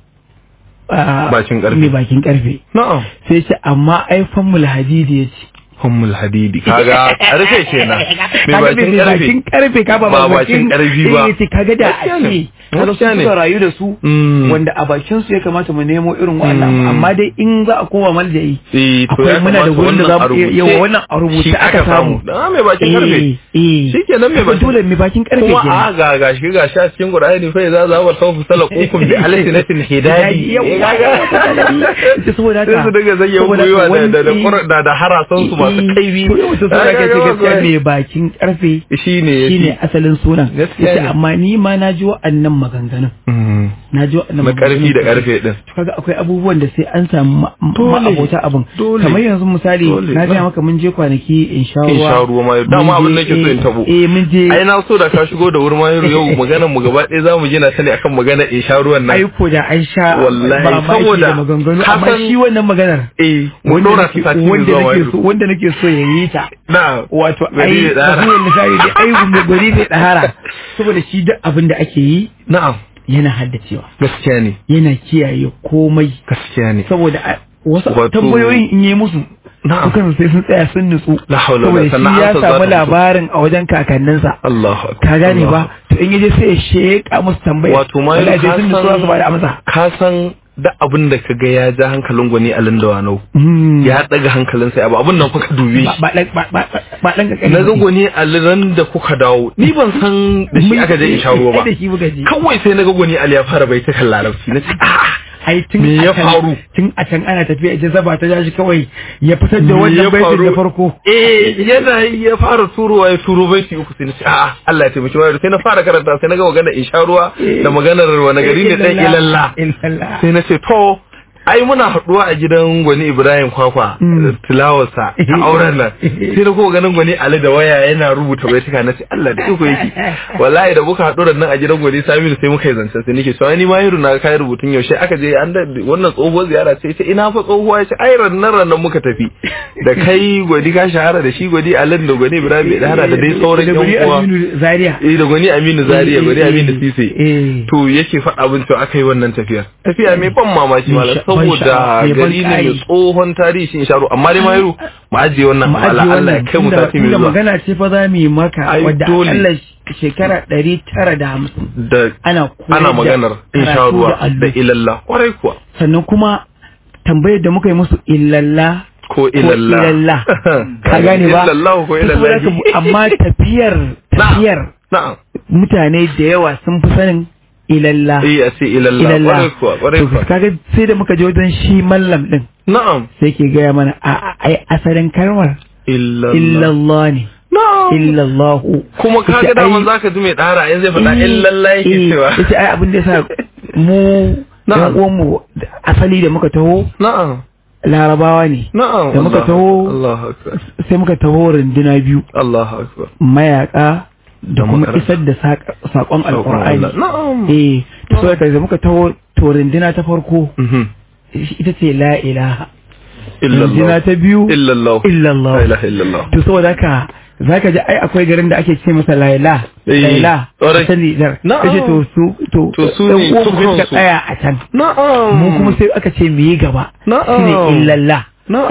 S4: a,
S3: Bakin ƙarfe.
S4: mai bakin karfe
S3: na'am
S4: sai ce amma aifan mulhadidi ya ce
S3: Hummul hadidi kaga karfe kenan mai
S4: Kaga
S3: bakin
S4: mai
S3: karfe
S4: bakin karfe ka ba
S3: Ba bakin karfi ba.
S4: eh, ce kaga da
S3: Gaskiya
S4: a
S3: ne.
S4: ce kaga
S3: Gaskiya
S4: su
S3: ne.
S4: suka rayu da su
S3: Mm.
S4: wanda a bakin su ya kamata mu nemo irin wannan
S3: Mm.
S4: amma dai in za a koma maljayi
S3: Eh, to
S4: akwai
S3: ya
S4: muna da
S3: kamata
S4: gurin da za
S3: wannan
S4: mu
S3: a rubuce.
S4: yawa wannan a rubuce
S3: Shi
S4: aka samu
S3: da mai bakin karfe
S4: eh eh
S3: Shikenan mai
S4: Kaga
S3: bakin-
S4: dole mai bakin karfe
S3: kuma
S4: kenan.
S3: a ga gashi gashi a cikin Qur'ani fa idza za wa sawfu salaqukum bi alsinatin hidadi
S4: Yau,
S3: Eh, kaga
S4: ita saboda haka
S3: sai su dinga zayyan
S4: saboda
S3: gwiwa
S4: haka
S3: da da da
S4: wani-
S3: Qur'an- da da harasan su masu
S4: eh,
S3: kaibi
S4: to yau saboda haka ce gaskiya mai bakin karfe
S3: shine
S4: shine asalin sunan
S3: Gaskiya
S4: yace
S3: ne.
S4: amma ni ma na ji wa'annan maganganun
S3: Mm.
S4: na ji wa'annan
S3: na karfi
S4: maganganun
S3: da karfe din
S4: to kaga akwai abubuwan da sai an samu ma-
S3: Dole.
S4: ma'abota abin
S3: Dole.
S4: kamar yanzu misali
S3: Dole.
S4: na gaya maka mun je kwanaki in sha
S3: in
S4: ruwa
S3: sha ruwa ma dama
S4: Mun
S3: abin
S4: je,
S3: nake so in tabo
S4: eh eh, mun je
S3: ai na so da ka shigo da wurin mayar yau maganar mu gaba ɗaya zamu gina ta ne akan maganar in sha ruwan nan
S4: aiko da an sha
S3: Wallahi,
S4: mamaki
S3: saboda
S4: da maganganu
S3: ka
S4: amma
S3: san-
S4: shi wannan maganar
S3: eh mun
S4: wanda
S3: dora
S4: nake-
S3: ta sati
S4: wanda
S3: zuwa
S4: nake
S3: mayar
S4: so wanda nake so ya yi ta
S3: na
S4: wato
S3: Gari
S4: ai
S3: da ɗahara.
S4: kasuwar misali da ai mai gari zai ɗahara saboda shi duk abin da ake yi
S3: na'am
S4: yana haddacewa
S3: gaskiya ne
S4: yana kiyaye komai
S3: gaskiya ne
S4: saboda a- wasu
S3: Wato-
S4: tambayoyin in yi musu
S3: Na'am.
S4: dukan sai sun tsaya sun nutsu
S3: La haula wala
S4: saboda
S3: sannan
S4: shi ya
S3: amsar za ta
S4: samu
S3: fito.
S4: labarin a wajen kakanninsa
S3: Allahu akbar
S4: ka gane
S3: Allahu
S4: ba to in yaje sai ya sheka musu tambaya
S3: wato ma
S4: Wallahi sai
S3: ka
S4: sun nutsu za su bada amsa
S3: san ka san da abin da ka ga ya ja hankalin gwani a lindawanau
S4: Hmm.
S3: ya daga hankalinsa ya ba abin nan kuka dube
S4: ba
S3: shi
S4: ba ba ba ba dan kakani
S3: na ga gwani a liran da kuka dawo ni ban san da shi aka je in sha ruwa ba
S4: da shi muka je
S3: kawai sai na ga gwani ali ya fara bai ta kan larabci na ce a'a
S4: ai tun
S3: Me
S4: a
S3: ya
S4: can-
S3: faru?
S4: tun a can ana tafiya ita zaba ta jashi kawai ya fitar da
S3: Me ya
S4: wannan baitin
S3: faru?
S4: da farko
S3: eh yana yi ya fara turowa ya turo baiti uku sai na ce a'a Allah ya taimaki wayar sai na fara karanta sai na ga maganar in sha ruwa da maganar wani gari ne dan ilalla
S4: ilalla
S3: sai na ce to ai muna haɗuwa a gidan gwani ibrahim kwakwa
S4: Mm.
S3: tilawarsa a auren nan sai na kuma ganin gwani ali da waya yana rubuta baituka na ce allah da iko yake wallahi da muka haɗu da nan a gidan gwani saminu sai muka yi zancen sai nake cewa ni ma yiru na kai rubutun yaushe aka je an da wannan tsohuwar ziyara ce ita ina fa tsohuwa ya ce ai rannan rannan muka tafi da kai gwani ka shahara da shi gwani alin da gwani ibrahim da hada da dai sauran
S4: Da
S3: yan
S4: guri
S3: uwa
S4: Aminu Zaria
S3: eh da gwani aminu zaria gwani aminu sise
S4: eh
S3: to yake faɗa abin cewa aka yi wannan tafiyar tafiya mai ban mamaki malam
S4: Ban sha- ban
S3: saboda
S4: sha'awa, mai ban
S3: gari ne mai
S4: ƙayi.
S3: tsohon tarihi shi sharo amma dai mayu mu ajiye wannan Allah Allah ya kai mu
S4: tunda-
S3: sati mai
S4: tunda
S3: zuwa
S4: magana ce fa za mu yi maka
S3: Ai,
S4: wadda
S3: dole.
S4: akalla shekara ɗari tara da hamsin
S3: da
S4: ana koyar
S3: ana
S4: da
S3: maganar in sha
S4: karatu
S3: ruwa
S4: da allo.
S3: da ilalla kwarai kuwa
S4: sannan kuma tambayar da muka yi musu illalla
S3: ko
S4: ko
S3: ilalla
S4: ilalla ka gane ba
S3: illallah ko
S4: To saboda
S3: ilalla
S4: haka, amma tafiyar tafiyar
S3: na'am
S4: mutane da yawa sun fi sanin ilalla
S3: eh a ce ilalla
S4: ilalla
S3: kwarai kuwa kwarai
S4: to
S3: kuwa
S4: kaga sai da muka je wajen shi mallam din
S3: na'am
S4: sai ke gaya mana a a- ai asalin kalmar
S3: illallah
S4: illallah ne
S3: na'am
S4: illallahu
S3: kuma kaga
S4: Yace,
S3: daman
S4: ai-
S3: zaka ji mai dara yanzu zai faɗa
S4: Eh,
S3: illallah yake
S4: eh,
S3: cewa
S4: yace ai abin da yasa mu
S3: Na'am.
S4: yan uwan mu asali da muka taho
S3: na'am
S4: larabawa ne
S3: na'am
S4: Da muka
S3: Allah-
S4: taho-
S3: Allahu akbar
S4: sai muka taho runduna biyu
S3: Allahu akbar
S4: mayaka da
S3: Da
S4: kuma
S3: makaranta.
S4: isar da saƙ- saƙon alƙur'ani
S3: Allah. Na'am.
S4: eh to saboda da muka taho to runduna ta farko
S3: Mhm.
S4: ita ce la ilaha
S3: Illallah.
S4: runduna ta biyu
S3: Illallah.
S4: illallah
S3: La ilaha illallah.
S4: to saboda haka zaka ji ai akwai garin da ake ce masa laila
S3: Eh,
S4: laila
S3: ƙwarai.
S4: a can Nijar
S3: Na'am.
S4: kace to su to
S3: To su
S4: ɗan
S3: ne
S4: uwan
S3: su
S4: mu sai suka
S3: kansu.
S4: tsaya a can
S3: Na'am.
S4: mu kuma sai aka ce mu yi gaba
S3: Na'am.
S4: shine illallah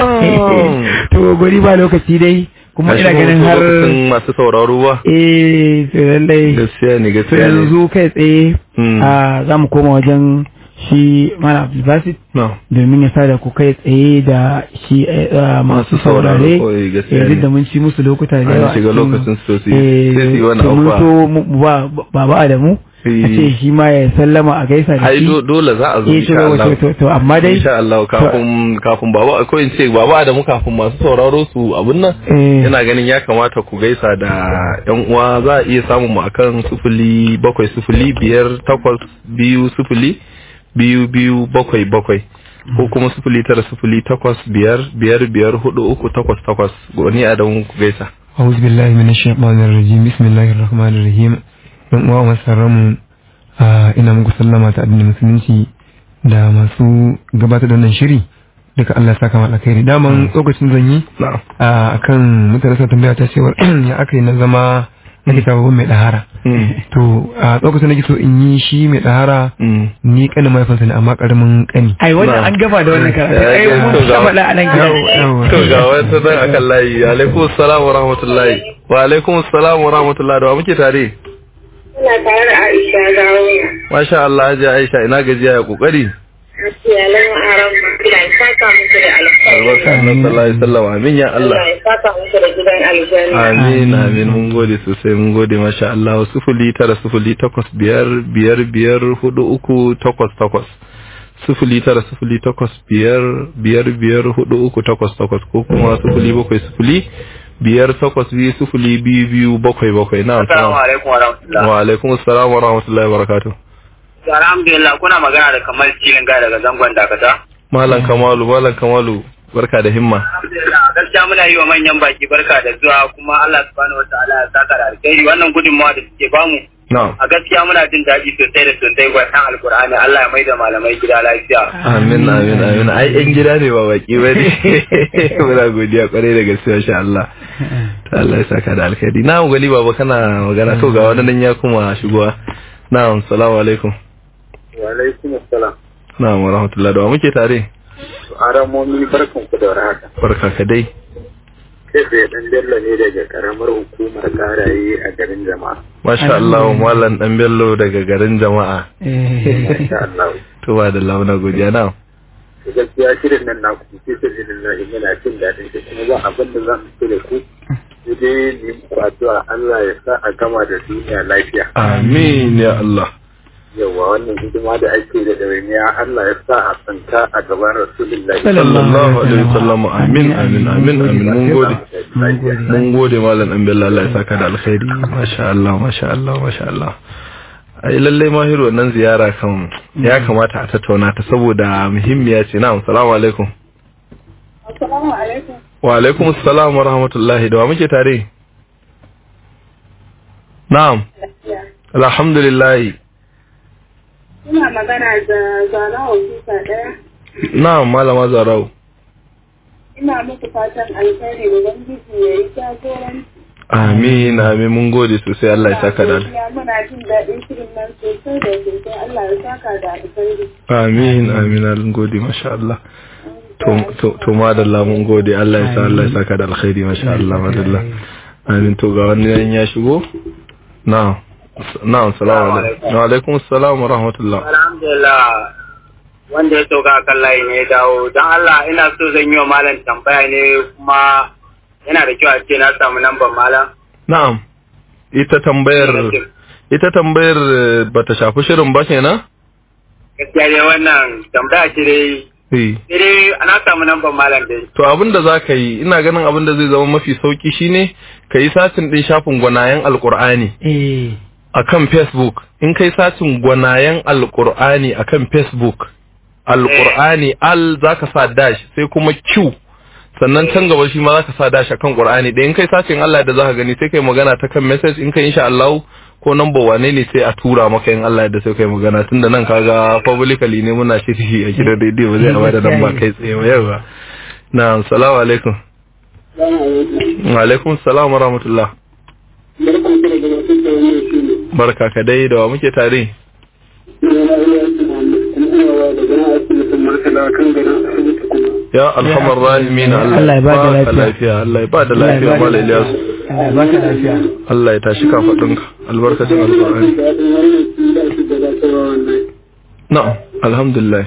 S3: Na'am.
S4: to gori ba lokaci dai kuma ina
S3: Gashi
S4: ganin
S3: wasu
S4: har
S3: lokacin masu sauraro ba.
S4: eh to lallai
S3: Gaskiya ne
S4: to
S3: gaskiya ne.
S4: yanzu kai tsaye
S3: Mm.
S4: a za mu koma wajen shi mana abdulbasit
S3: Na'am.
S4: domin ya sada ku kai tsaye da shi eh, ah, masu
S3: Masu sauraro,
S4: saurare
S3: kawai gaskiya
S4: eh, duk
S3: ne.
S4: da mun ci musu lokuta da
S3: An
S4: yawa a
S3: shiga
S4: cikin-
S3: lokacin su to su yi-
S4: eh,
S3: sai su yi wani
S4: to mun
S3: abubuwa.
S4: so mu- ba ba ba da mu a ce shi ma ya sallama a gaisa da
S3: ai
S4: shi
S3: do- dole za a zo
S4: Eh,
S3: insha
S4: to,
S3: Allah
S4: to, to, amma dai
S3: insha Allah kafin kafin baba ko in ce baba da mu kafin masu sauraro su abun nan
S4: eh,
S3: ina ganin ya kamata ku gaisa da yan uwa za a iya samun mu akan sufuli bakwai sufuli biyar takwas biyu sufuli biyu biyu bakwai bakwai ko kuma sufuli tara sufuli takwas biyar biyar biyar hudu uku takwas takwas wani adamu ku gaisa
S5: أعوذ بالله من الشيطان الرجيم بسم الله الرحمن الرحيم don uwa masu mu ina muku sallama ta addinin musulunci da masu gabatar da wannan shiri duka Allah ya saka mata alkhairi daman lokacin zan yi
S3: na'am
S5: a kan mutane suna tambaya ta cewa ya aka yi na zama na kita babban mai dahara
S3: Mm,
S5: to a lokacin da so in yi shi mai dahara
S3: mm.
S5: ni kanin mahaifinsa ne amma karamin kani
S4: ai wannan
S3: Na.
S4: an gaba da wannan karatu
S3: Ya,
S4: ai
S3: ya,
S4: mun
S3: to ga-
S4: ta faɗa a nan gidan
S3: to ga wata nan akan layi alaikum assalam wa rahmatullahi wa alaikum assalam wa rahmatullahi da wa muke tare
S6: Ina tare da Aisha dawo.
S3: masha Allah hajiya Aisha ina gajiya ya kokari
S6: Iyalan aran Allah ya saka muku da
S3: albarka
S6: alkhairi.
S3: annabi sallallahu alaihi wasallam amin ya Allah
S6: Allah ya saka muku da gidan aljanna.
S3: Amin, amin, mun gode sosai, mun gode, masha Allah, sufuli tara sufuli takwas biyar biyar biyar hudu uku takwas takwas. Sufuli tara sufuli takwas biyar biyar biyar hudu uku takwas takwas ko kuma sufuli bakwai sufuli biyar takwas biyu sufuli biyu biyu bakwai bakwai na
S7: Assalamu alaikum wa rahmatullah.
S3: Wa alaikum assalam wa rahmatullahi wa barakatuh.
S7: Alhamdulillah kuna magana da Kamal Cilin Gaya daga zangon Dakata.
S3: Malam Kamalu, Malam Kamalu, barka da himma.
S7: Alhamdulillah a gaskiya muna yi wa manyan baki barka da zuwa kuma Allah subhanahu wataala ya saka da alkhairi wannan gudunmawa da suke bamu
S3: Na'am.
S7: a gaskiya muna jin daɗi sosai da sosai gwasan alkur'ani Allah ya maida malamai gida lafiya.
S3: Amin amin amin ai yan gida ne ba baki ba ne muna godiya kwarai da gaske insha Allah ta Allah ya saka da alkhairi na mu gali baba kana magana to ga wani nan ya kuma shigowa na'am assalamu alaikum
S8: Wa alaikum assalam.
S3: na'am wa rahmatullahi da wa muke tare
S8: Aramomi barkan ku da warhaka.
S3: barka ka dai
S8: Kai tsaye dan Bello ne daga karamar hukumar karaye a garin jama'a.
S3: masha Allah mallan dan bello daga garin jama'a
S4: Eh,
S8: Insha Allah.
S3: to ba da launa godiya na'am
S8: To gaskiya shirin nan na ku fi sabilin na ina jin daɗin shi kuma ba abin da za mu ce da ku. Sai dai ni muku addu'a Allah ya sa a gama da duniya lafiya.
S3: amin ya Allah
S8: Yawa wannan hidima da ake da ɗawainiya Allah ya sa a tsanka a gaban Rasulullahi.
S3: sallallahu alaihi wasallam amin amin amin amin mun gode
S4: mun gode.
S3: mun gode malam dan bello Allah ya saka da alkhairi masha Allah masha Allah masha Allah ai lalle mahiru wannan ziyara kan ya kamata a tattauna ta saboda muhimmiya ce na'am assalamu alaikum
S6: Assalamu alaikum.
S3: wa alaikum assalam wa rahmatullahi da wa muke tare na'am alhamdulillah
S6: Ina magana da Zara Ofisa ɗaya.
S3: na'am malama zarau
S6: Ina muku fatan alkhairi Ubangiji ya yi jagoranci.
S3: amin amin mun gode sosai Allah ya saka da alkhairi
S6: Ya muna jin daɗin shirin nan sosai da sosai Allah ya saka da alkhairi.
S3: Amin, amin, mun gode, masha Allah. To, to, to madalla mun gode, Allah ya sa Allah ya saka da alkhairi, masha Allah, madalla. Amin, to ga wani yan ya shigo? Na'am. Na'am, salamu alaikum. Wa alaikum assalam wa rahmatullah.
S7: Alhamdulillah wanda ya sauka a kan layi ne ya dawo don Allah ina so zan yi wa malam tambaya ne kuma yana da kyau a ce na samu lambar malam.
S3: Na'am. Ita tambayar ita tambayar eh, bata shafi shirin ba kenan?
S7: Gaskiya dai wannan tambaya ce dai
S3: Eh.
S7: sai dai ana samu lambar malam dai.
S3: To abin da za ka yi, ina ganin abin da zai zama mafi sauki shine ka yi satin ɗin shafin gwanayen Alƙur'ani.
S4: eh,
S3: a kan Facebook in kai satin gwanayen alƙur'ani a kan Facebook alƙur'ani al za ka sa dash sai kuma Q sannan can gaba shi ma za ka sa dash a kan ƙur'ani da in kai satin Allah da za ka gani sai kai magana ta kan message in kai insha Allah ko number wane ne sai a tura maka in Allah da sai kai magana tunda nan kaga publicly ne muna shirye a gidan rediyo ba zai a bada nan ba kai tsaye ba yawa na assalamu alaikum wa alaikum assalam wa rahmatullah barka ka dai da wa muke tare ya alhamar rahimin
S4: Allah ya bada
S3: baka
S4: lafiya.
S3: lafiya Allah ya bada
S4: Allah ya
S3: lafiya
S4: bada
S3: mala Ilyas
S4: Allah ya baka lafiya.
S3: Allah ya tashi kafadinka albarkacin alqur'ani na'am alhamdulillah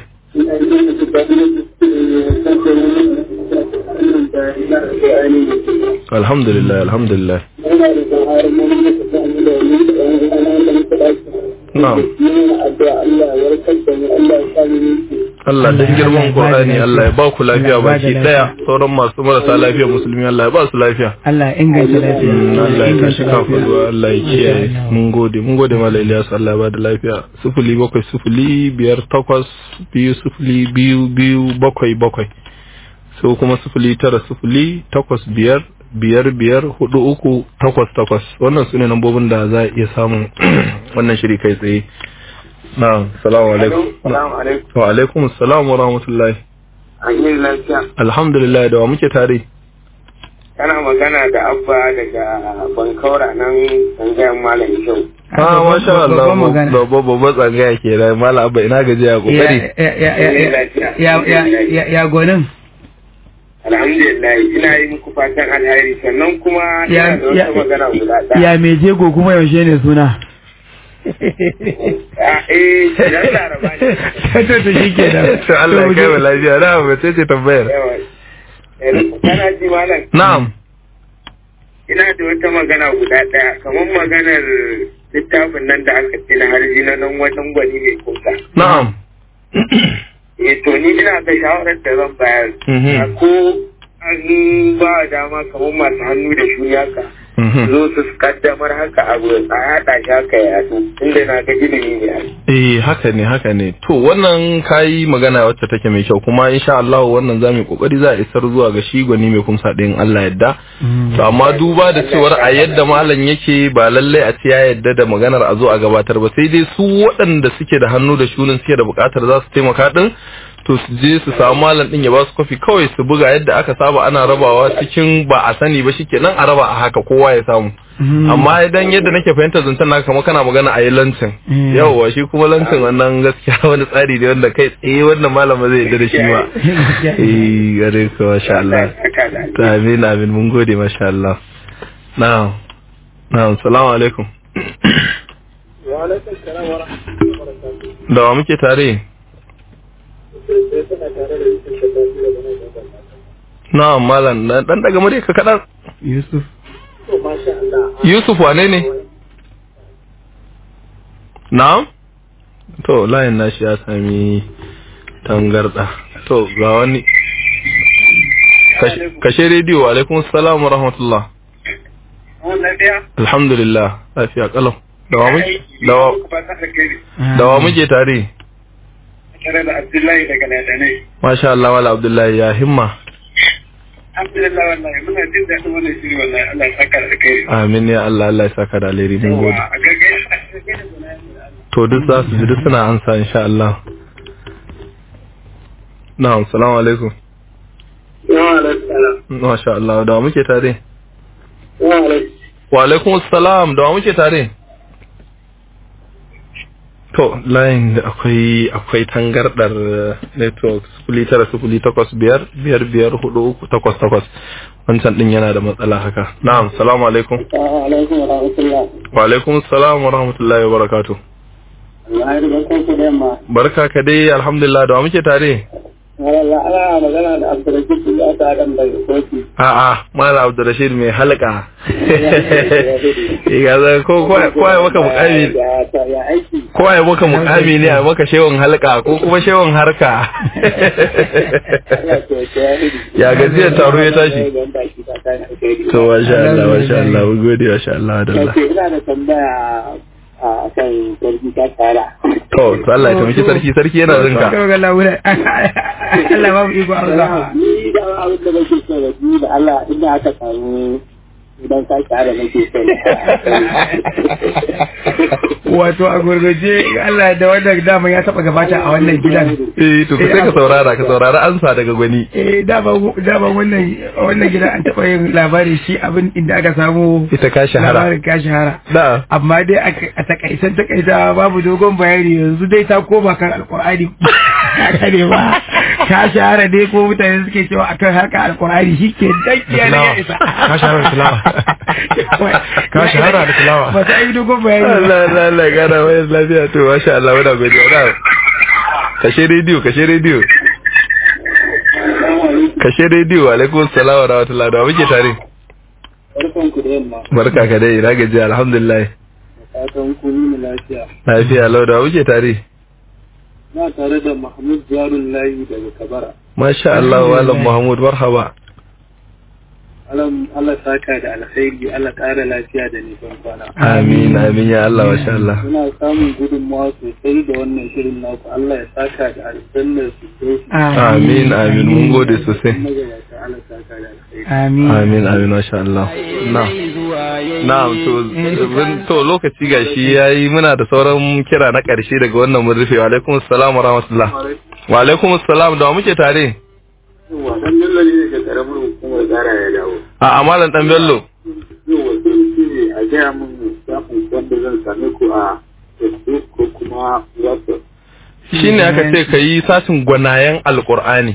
S3: alhamdulillah alhamdulillah na'am
S6: addu'a Allah ya warkar da mu Allah ya sa mu
S3: Allah dan girman Qur'ani Allah ya ba ku lafiya baki daya sauran masu marasa lafiya musulmi Allah ya ba su lafiya
S4: Allah ya inganta lafiya
S3: Allah ya kashi kafa zuwa Allah ya kiyaye mun gode mun gode mala Ilyas Allah ya ba da lafiya sufuli bakwai sufuli biyar takwas biyu sufuli biyu biyu bakwai bakwai so kuma sufuli tara sufuli takwas biyar biyar biyar hudu uku takwas takwas wannan su ne lambobin da za a iya samun wannan shiri kai tsaye na salamu alaikum
S7: Salamu alaikum.
S3: wa alaikum salam wa rahmatullahi
S7: An yi lafiya.
S3: alhamdulillah da wa muke tare
S7: Kana magana da Abba daga Bankaura nan tsangayen Malam Kyau.
S3: ah masha Allah
S4: babban magana.
S3: babba babba tsangaya ke da mala abba ina gajiya kokari
S4: ya ya ya ya ya ya ya gonin
S7: Alhamdulillah ina yi muku fatan alheri sannan kuma
S4: Ya-
S7: ina da
S4: ya-
S7: wata magana guda ɗaya.
S4: ya me jego kuma yaushe ne suna
S7: Ah, Eh, idan laraba ne.
S4: to to shikenan
S3: to Allah ya kai wa lafiya na ba ce ce tambayar
S7: Yawa. Eh, Kana ji malam?
S3: na'am
S7: Ina da wata magana guda ɗaya kamar maganar littafin nan da aka ce na harji na nan wajen gwani mai kusa.
S3: na'am
S7: Eh to ni ina da shawarar da zan bayar.
S3: Mhm.
S7: A Ko an ba dama kamar masu hannu da shuni haka.
S3: Mhm.
S7: Zo su kaddamar haka abu a yaɗa shi haka ya yaɗu. Inda na ga ilimi ne. ai.
S3: eh haka ne haka ne to wannan kayi magana wacce take mai kyau kuma insha Allah wannan zamu yi kokari za a isar zuwa ga shi gwani mai kumsa din Allah yadda to amma duba da cewar a yadda malam yake ba lalle a ce ya yadda da maganar a zo a gabatar ba sai dai su waɗanda suke da hannu da shunin suke da buƙatar za su taimaka din to su je su samu malam din ya ba su kofi kawai su buga yadda aka saba ana rabawa cikin ba a sani ba shikenan a raba a haka kowa ya samu amma idan yadda nake fahimtar zancen naka kamar kana magana a yi lancin
S4: Mm.
S3: yawwa shi kuma lancin wannan gaskiya wani tsari ne wanda kai tsaye wannan malama zai yarda da shi ma eh gare ka masha Allah
S7: Haka da.
S3: to amin amin mun gode masha Allah na'am na'am salamu alaikum
S6: Wa alaikum salam wa rahmatullahi wa barakatuh.
S3: da wa muke tare
S6: Sai suna tare da Yusuf da Tafi da Bana da Bana.
S3: na'am malam dan dan daga mure ka kadan
S4: Yusuf
S6: To masha Allah.
S3: Yusuf wane ne na'am to layin nashi ya sami tangarda to ga wani Kashe- kashe rediyo alaikum salam wa rahmatullah
S7: Wannan ɗaya.
S3: alhamdulillah lafiya kalau dawa muke dawa
S7: Fatan alheri.
S3: dawa muke tare
S7: Tare da Abdullahi daga Ladane.
S3: masha Allah wala abdullahi ya himma
S7: Alhamdulillah wallahi muna jin daɗin wannan shiri wallahi Allah ya saka da kai.
S3: amin ya Allah Allah ya saka da alheri mun gode
S7: a gaggai a gaggai da gudanar
S3: to duk za su ji duk suna ansa insha Allah na'am assalamu alaikum
S6: Wa alaikum salam.
S3: masha Allah dawa muke tare
S6: Wa alaikum.
S3: wa alaikum assalam dawa muke tare to layin da akwai akwai tangardar eh, network sufuli tara sufuli takwas biyar biyar biyar hudu uku takwas takwas wancan din yana da matsala haka na'am salamu alaikum
S6: Wa alaikum wa rahmatullah.
S3: wa alaikum assalam wa rahmatullahi wa barakatuh
S6: Allah ya riga ku da yamma.
S3: barka ka dai alhamdulillah da wa muke tare
S6: Wallah ana magana da Abdurrashid ya ta adam daga kofi.
S3: a'a mala abdurrashid mai halka ga za ko ko ko ai maka mukami
S6: Ya ta ya aiki.
S3: ko ai maka mukami ne ai maka shewon halka ko kuma shewon harka
S6: Allah ya ta ya
S3: ya gajiyar taro ya tashi
S6: Don baki ta kan alheri.
S3: to masha Allah masha Allah mun gode masha Allah da Allah
S6: Kace ina da tambaya a kan sarki ta tsara.
S3: to to Allah ya taimaki sarki sarki yana zinka
S4: Kawai ga laura Allah ba mu iko Allah
S6: Ni da abin da nake so da ni da Allah inda aka samu idan ka tsara nake so.
S4: wato a gurguje Allah da wannan dama ya taba gabata a wannan gidan
S3: eh to sai ka saurara ka saurara ansa daga gwani
S4: eh dama dama wannan wannan gidan an taba yin labari shi abin inda aka samu
S3: ita ka shahara
S4: labarin ka shahara
S3: da
S4: amma dai a- a takaitan takaita babu dogon bayani yanzu dai ta koma kan alkur'ani haka ne ba ka shahara dai ko mutane suke cewa akan harka alkur'ani shi ke dakiya ne ya isa
S5: Ka shahara da tilawa. Ka shahara da tilawa.
S4: ba ta yi dogon bayani ba.
S3: Allah Allah Allah ya gana wayar lafiya to masha Allah muna godiya da kashe rediyo kashe rediyo kashe rediyo alaikum salam wa rahmatullahi da muke tare
S6: Barkan ku da yamma.
S3: barka ka dai na gaji alhamdulillah
S6: fatan kuni lafiya.
S3: lafiya lau da wuce tare
S6: Na tare da Mahmud Jarun Layi daga Kabara.
S3: masha Allah malam Muhammad marhaba
S6: Alam Allah saka da alkhairi, Allah ƙara lafiya da nisan kwana.
S3: amin amin ya Allah masha Allah
S6: Muna samun gudunmawa sosai da wannan shirin naku. Allah ya saka da aljannar su sosai.
S3: amin amin mun gode sosai
S6: Magabata Allah saka da alkhairi.
S4: Amin.
S3: amin amin masha Allah na na'am to bin- to lokaci gashi yayi muna da sauran kira na karshe daga wannan mun rufe wa alaikum assalam wa rahmatullah wa alaikum assalam da wa muke tare
S8: Yawwa, dan Bello ne daga ƙaramar hukumar tsara ya dawo.
S3: a amalan dan bello
S8: Yawwa, sai in ce a gaya min shafin wanda zan same ku a Facebook ko kuma WhatsApp.
S3: shine aka ce ka yi satin gwanayen alqur'ani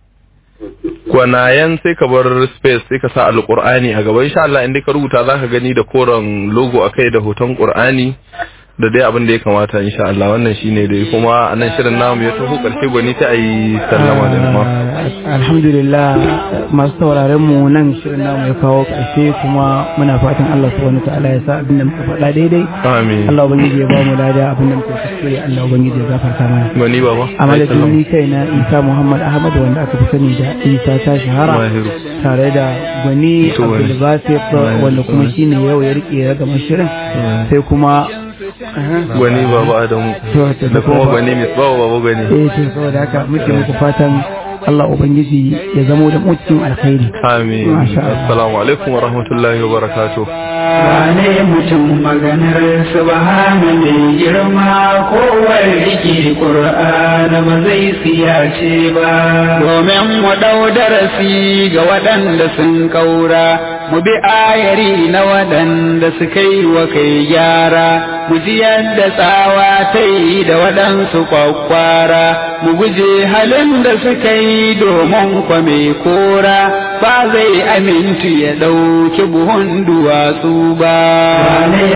S3: gwanayen sai ka bar space sai ka sa alqur'ani a gaba insha Allah inda ka rubuta zaka gani da koren logo akai da hoton qur'ani da dai abin da ya kamata insha Allah wannan shine dai kuma a nan shirin namu ya taho karshe gwani ta ayi sallama da ma
S4: alhamdulillah masu sauraren mu nan shirin namu ya kawo ƙarshe kuma muna fatan Allah subhanahu ta'ala ya sa abin da muka faɗa daidai
S3: amin
S4: Allah ubangiji ya ba mu lada abin da muka kuskure Allah ubangiji ya gafarta mana
S3: gwani baba
S4: a madadin ni kai na Isa Muhammad Ahmad wanda aka fi sani da Isa ta shahara
S3: Mahiru.
S4: tare da gwani
S3: To, wani.
S4: Abdul Basir wanda kuma shine yau ya rike ragamar shirin sai kuma
S3: gwani baba adamu
S4: To, to,
S3: da kuma
S4: baba.
S3: gwani mai bawa baba gwani
S4: eh to saboda haka muke muku fatan Allah ubangiji ya zamo da mu cikin alkhairi
S3: amin
S4: Masha Allah.
S3: assalamu alaikum wa rahmatullahi wa barakatuh
S1: wane mutum maganar subhana mai girma kowar rike ƙur'ana ba zai siyace ba domin mu ɗau darasi ga waɗanda sun ƙaura mu bi ayari na waɗanda suka yi wa kai gyara mu ji yadda tsawa ta yi da waɗansu kwakwara mu guje halin da suka yi domin kwame kora ba zai amintu ya ɗauki buhun duwatsu ba